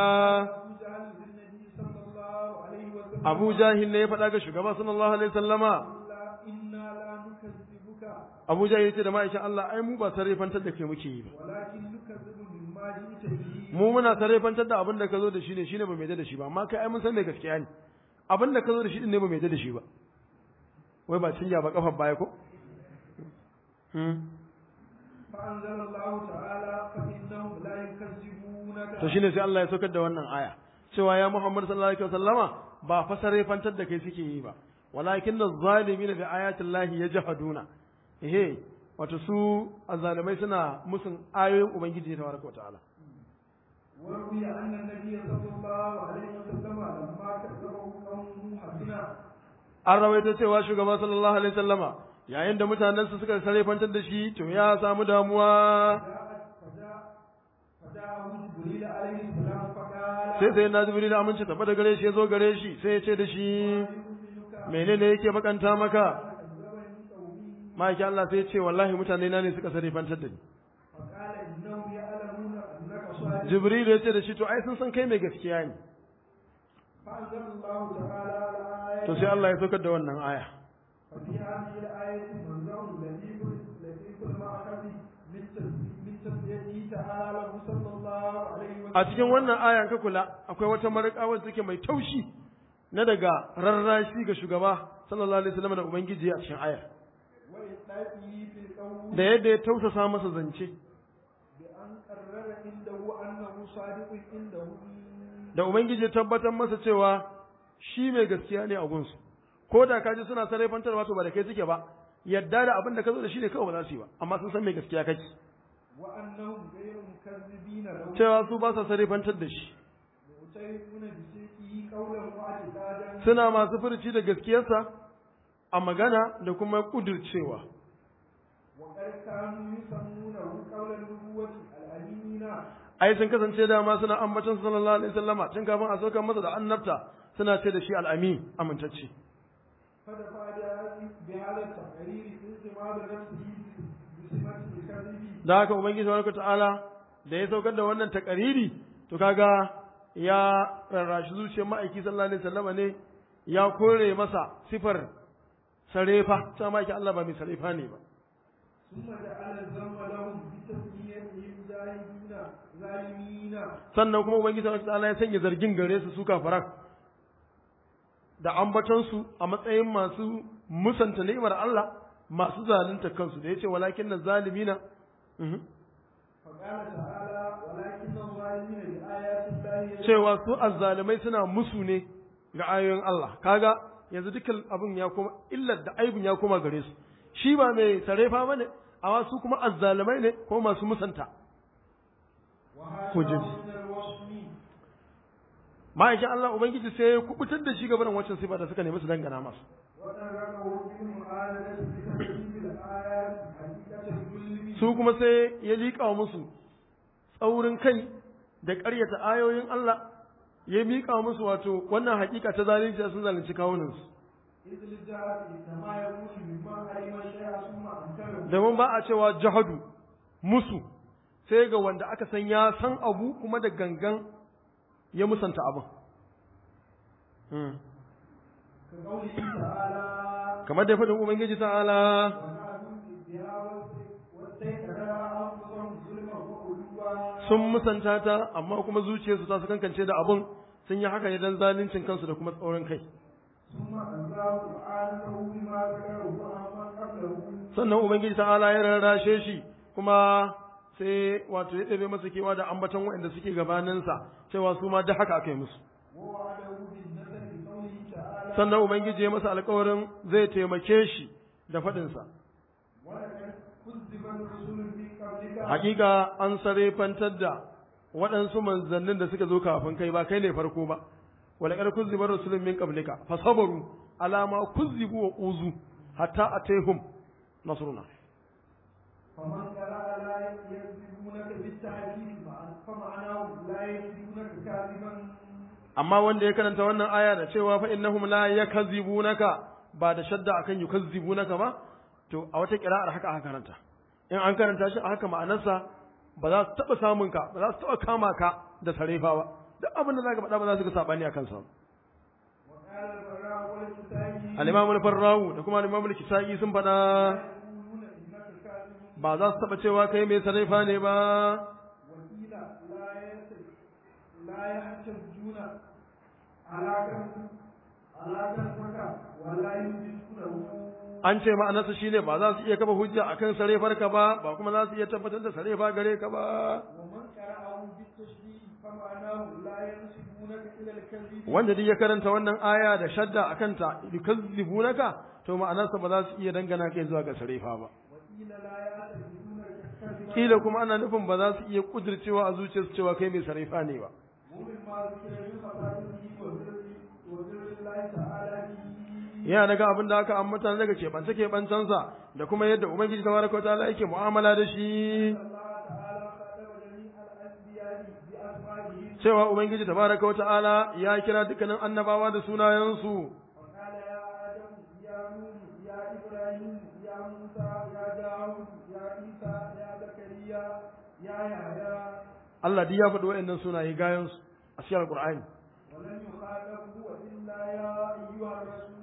أبو جهل Abu Jahil للنبي صلى الله عليه وسلم ne ya faɗa ga shugaba sallallahu alaihi sallama لا إنا لا نكذبك Abu Jahil ce da ma'aikin Allah ai mu ba sarrafantar da ke muke yi ba ولكن نكذب مما جئت به mu muna sarrafantar da abin da ka zo da shi ne shine ba mai da shi ba amma kai ai mun san mai gaskiya ne abin da ka zo da shi din ne ba mai da shi ba wai ba cinya ba kafar baya ko Hmm. فأنزل الله تعالى فإنهم لا يكذبونك to shine sai Allah ya saukar da wannan aya cewa ya Muhammad sallallahu alaihi wasallama ba fa sarrafantar da kai suke yi ba walakin az-zalimin bi ayati Allah yajhaduna ehe wato su azzalimai suna musun ayoyin ubangiji tabaraka wa ta'ala وروي أن النبي صلى الله عليه وسلم لما كذبه قومه حسنا an rawaito cewa shugaba sallallahu alaihi wasallama yayin da mutanen su suka sarrafantar da shi to ya samu damuwa جاءت فجاء فجاءه جبريل عليه السلام فقال sai sai na jibril aminci tafi da gare shi ya zo gare shi sai ya ce da shi يؤمنك menene yake bakanta maka كذبني قومي ma'aiki Allah sai ya ce wallahi mutane na ne suka sarrafantar da ni فقال إنهم يعلمون أنك صادق jibril ya ce da shi to ai sun san kai mai gaskiya ne فأنزل الله تعالى الآية to sai Allah ya saukar da wannan aya وفي هذه الآية منظر لطيف لطيف المأخذ من تس- من تسليته تعالى له صلى الله عليه وسلم a cikin wannan ayan ka kula akwai wata marƙa wacce take mai taushi na daga rarrashi ga shugaba sallallahu alaihi wasallam da ubangiji a cikin ayar وإطلاقه في القول da yadda ya tausasa masa zance بأن قرر عنده أنه صادق عنده da ubangiji ya tabbatar masa cewa shi mai gaskiya ne a gunsu ko da kaji suna sarrafantarwa to ba da kai suke ba yadda da abin da ka zo da shi ne kawai ba za su yi ba amma sun san mai gaskiya kake وأنهم غير مكذبين له cewa su ba sa sarrafantar da shi معترفون بصدقه قولا واعتقادا suna masu furci da gaskiyarsa a magana da kuma kudircewa وقد كانوا يسمونه قول النبوة الأمينين ai sun kasance dama suna ambaton sallallahu alaihi wasallama tun kafin a saukar masa da annabta suna ce da shi al'amin amintacce فدفع بهذا التقرير انتماء نفسه بسمة الكذب da haka ubangiji subhanahu ta'ala da ya saukar da wannan takariri to kaga ya rarrashi zuciyar ma'aiki sallallahu alaihi wasallama ne ya kore masa sifar sarefa ta ma'aiki Allah ba mai sarefa ne ba ثم جعل الذم لهم بتسميتهم جاهلين ظالمين sannan kuma ubangiji subhanahu ta'ala ya sanya zargin gare su su kafaran da ambatonsu a matsayin masu musanta ni'imar Allah masu zalunta kansu da yace walakin na zalimina mhm. فقال تعالى ولكن الظالمين بآيات الله cewa su azzalimai suna musu ne ga ayoyin Allah kaga yanzu dukkan abin ya koma illar da aibin ya koma gare su shi ba mai sarefa bane amma su kuma azzalimai ne ko masu musanta وهذا حجج. من الوصم ma'aikin Allah ubangiji sai ya kubutar da shi gaban wancan sifa da suka nemi su dangana masa وتركه بالمعالجة بتكذيب الآيات حقيقة الظلم su kuma sai ya liƙa musu tsaurin kai da ƙaryata ayoyin Allah ya miƙa musu wato wannan hakika ta zalunci sun zalunci kawunansu إذ الجهل إنما يكون مما علم الشيء ثم أنكره domin ba a cewa jahadu musu sai ga wanda aka san ya san abu kuma da gangan ya musanta abin كقوله تعالى kamar da faɗin ubangiji ta'ala وكانوا بها واستيقظها أنفسهم ظلما وعلوا sun musanta ta amma kuma zuciyarsu ta su kankance da abin sun yi haka ne don zaluncin kansu da kuma tsaurin kai ثم أنزاه سبحانه بما ذكره وأما قبله sannan ubangiji ta'ala ya rarrashe shi kuma sai wato ya ɗabe masa kewa da ambaton waɗanda suke gabaninsa cewa su ma da haka aka yi musu ووعده بالنصر بقوله تعالى sannan ubangiji ya masa alkawarin zai taimake shi da faɗinsa ولقد كذب الرسل من قبلك hakika an sarefantar da waɗansu manzannin da suka zo kafin kai ba kai ne farko ba walaqad kuzziba rusulun min qablika fasabaru ala ma kuzzibu wa uzu hatta atayhum nasruna فمن قرأ لا يكذبونك بالتعذيب فمعناه لا يكذبونك كاذبا amma wanda ya karanta wannan aya da cewa fa innahum la yakzibunaka ba da shadda akan yukazzibunaka ba to a wata kira'ar haka aka karanta in an karanta shi a haka ma'anarsa ba za su taba samun ka ba za su taba kama ka da sarefa ba duk abin da zaka faɗa ba za su ga sabani akan sa وقال البراء والكتابي al-imam al-farrahu da kuma al-imam al-kisai sun faɗa يقولون إنك كاذب ba za su taba cewa kai mai sarefa ne ba وقيل لا يس- لا يحتجون على كذب على كذبك ولا يمسكونه an ce ma'anarsa shine ba za su iya kafa hujja akan sarefarka ba ba kuma za su iya tabbatar da sarefa gare ka ba ومن قرأه بالتشبيه فمعناه لا ينسبونك إلى الكذب wanda duk ya karanta wannan aya da shadda a kanta yukazzibunaka to ma'anarsa ba za su iya dangana kai zuwa ga sarefa ba وقيل لا يعتقدونك كذبا kila kuma ana nufin ba za su iya kudircewa a zuciyarsu cewa kai mai sarefa ne ba ومما ذكر من خصائصه وبر وبر الله تعالى به yana daga abin da aka ambata daga keɓance keɓancensa da kuma yadda ubangiji tabaraka wa ta'ala yake mu'amala da shi الله تعالى خاطب جميع الأنبياء بأسمائهم cewa ubangiji tabaraka wa ta'ala ya kira dukkanin annabawa da sunayensu وقال يا آدم يا نوح يا إبراهيم يا موسى يا داود يا عيسى يا زكريا يا يحيى Allah duk ya faɗi waɗannan sunaye gayansu a cikin Alƙur'ani ولم يخاطبه إلا يا أيها الرسول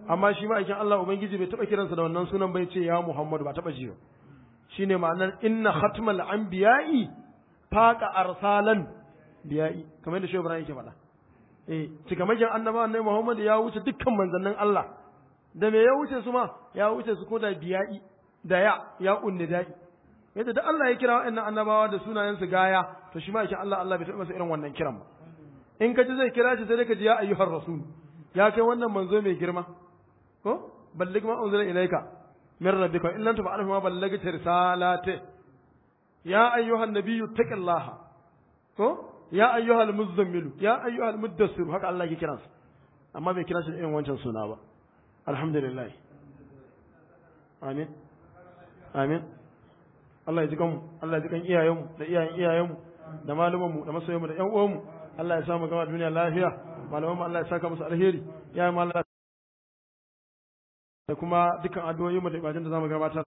amma shi ma'aikin Allah ubangiji bai taba kiransa da wannan sunan bai ce ya Muhammadu ba taba ji ba shine ma'anar inna khatmal anbiya'i faqa arsalan biya'i kamar da Shehu Ibrahim yake faɗa eh cikamakin annabawan ne Muhammad ya wuce dukkan manzannin Allah da me ya wuce su ma ya wuce su ko da biya'i da ya ya unni da'i yadda da Allah ya kira wa'annan annabawa da sunayen su gaya to shi ma yake Allah Allah bai taɓa masa irin wannan kiran ba in ka ji zai kira shi sai dai ka ji ya ayyuhar rasul ya kai wannan manzo mai girma ko balligh ma unzila ilayka min rabbika in lam taf'alhu ma ballagta risalati ya ayyuhan nabiyyu taqillaha ko ya ayyuhal muzammilu ya ayyuhal muddassir haka Allah yake kiransa amma bai kira shi irin wancan suna ba alhamdulillah amin amin Allah ya ji kanmu Allah ya ji kan iyayenmu da iyayen iyayenmu da malumanmu da masoyanmu da ƴan uwanmu Allah ya samu gama duniya lafiya malamanmu Allah ya saka musu alheri ya yi Allah da kuma dukkan addu'o'i mu da ibadun da zamu gabatar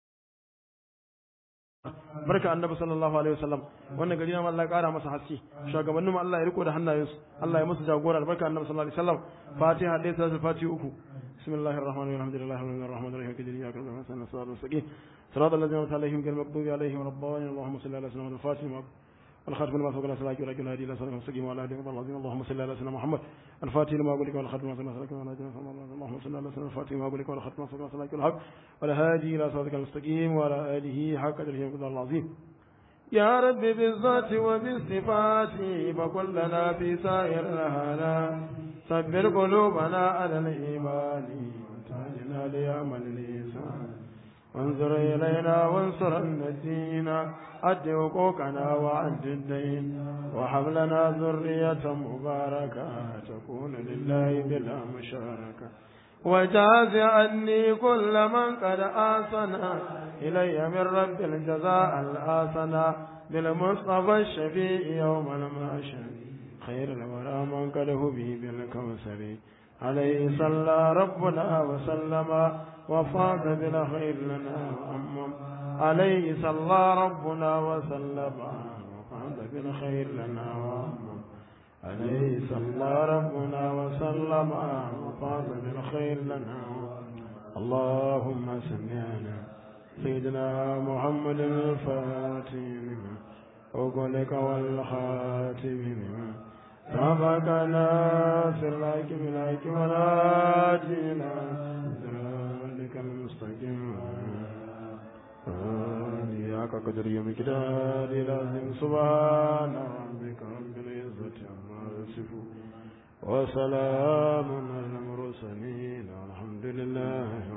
barka annabi sallallahu alaihi wasallam wannan gari na Allah ya kara masa haske shugabannin mu Allah ya riko da hannayensu Allah ya musu jagora barka annabi sallallahu alaihi wasallam fatiha dai sai fatiha uku bismillahir rahmanir rahim alhamdulillahi rabbil alamin rahim kadiri ya karbu hasan sallallahu alaihi wasallam صراط الذين أنعمت عليهم غير المغضوب عليهم ولا الضالين اللهم صل على سيدنا الفاتح والخاتم لما سبق نسألك ولا جل هدي إلى صراط المستقيم وعلى آله وصحبه العظيم اللهم صل على سيدنا محمد الفاتح لما أقول لك والخاتم لما سبق نسألك ولا جل اللهم صل على سيدنا الفاتح لما أقول لك والخاتم لما سبق نسألك والحق ولا هادي إلى صراطك المستقيم وعلى آله حق قدره وقدر العظيم يا رب بالذات وبالصفات فكن لنا في سائر الهنا صبر قلوبنا على الإيمان وتهجنا ليعمل الإنسان وانظر إلينا وانصر الدين أد حقوقنا وعد الدين وهب لنا ذرية مباركة تكون لله بلا مشاركة وجاز عني كل من قد آسنا إلي من رب الجزاء الآسنا بالمصطفى الشفيع يوم المعشر خير الورى من قد به بالكوثر عليه صلى ربنا وسلم وفاق بالخير لنا وأمم عليه صلى ربنا وسلم وفاق بالخير لنا وأمم عليه صلى ربنا وسلم وفاق بالخير لنا اللهم صل على سيدنا محمد الفاتح لما وقلك والخاتم لما سبقنا في الحق بالحق وناجينا ذلك المستقيم إياك قدر يوم كدار لازم سبحان ربك رب العزة عما يصفون وسلام على المرسلين الحمد لله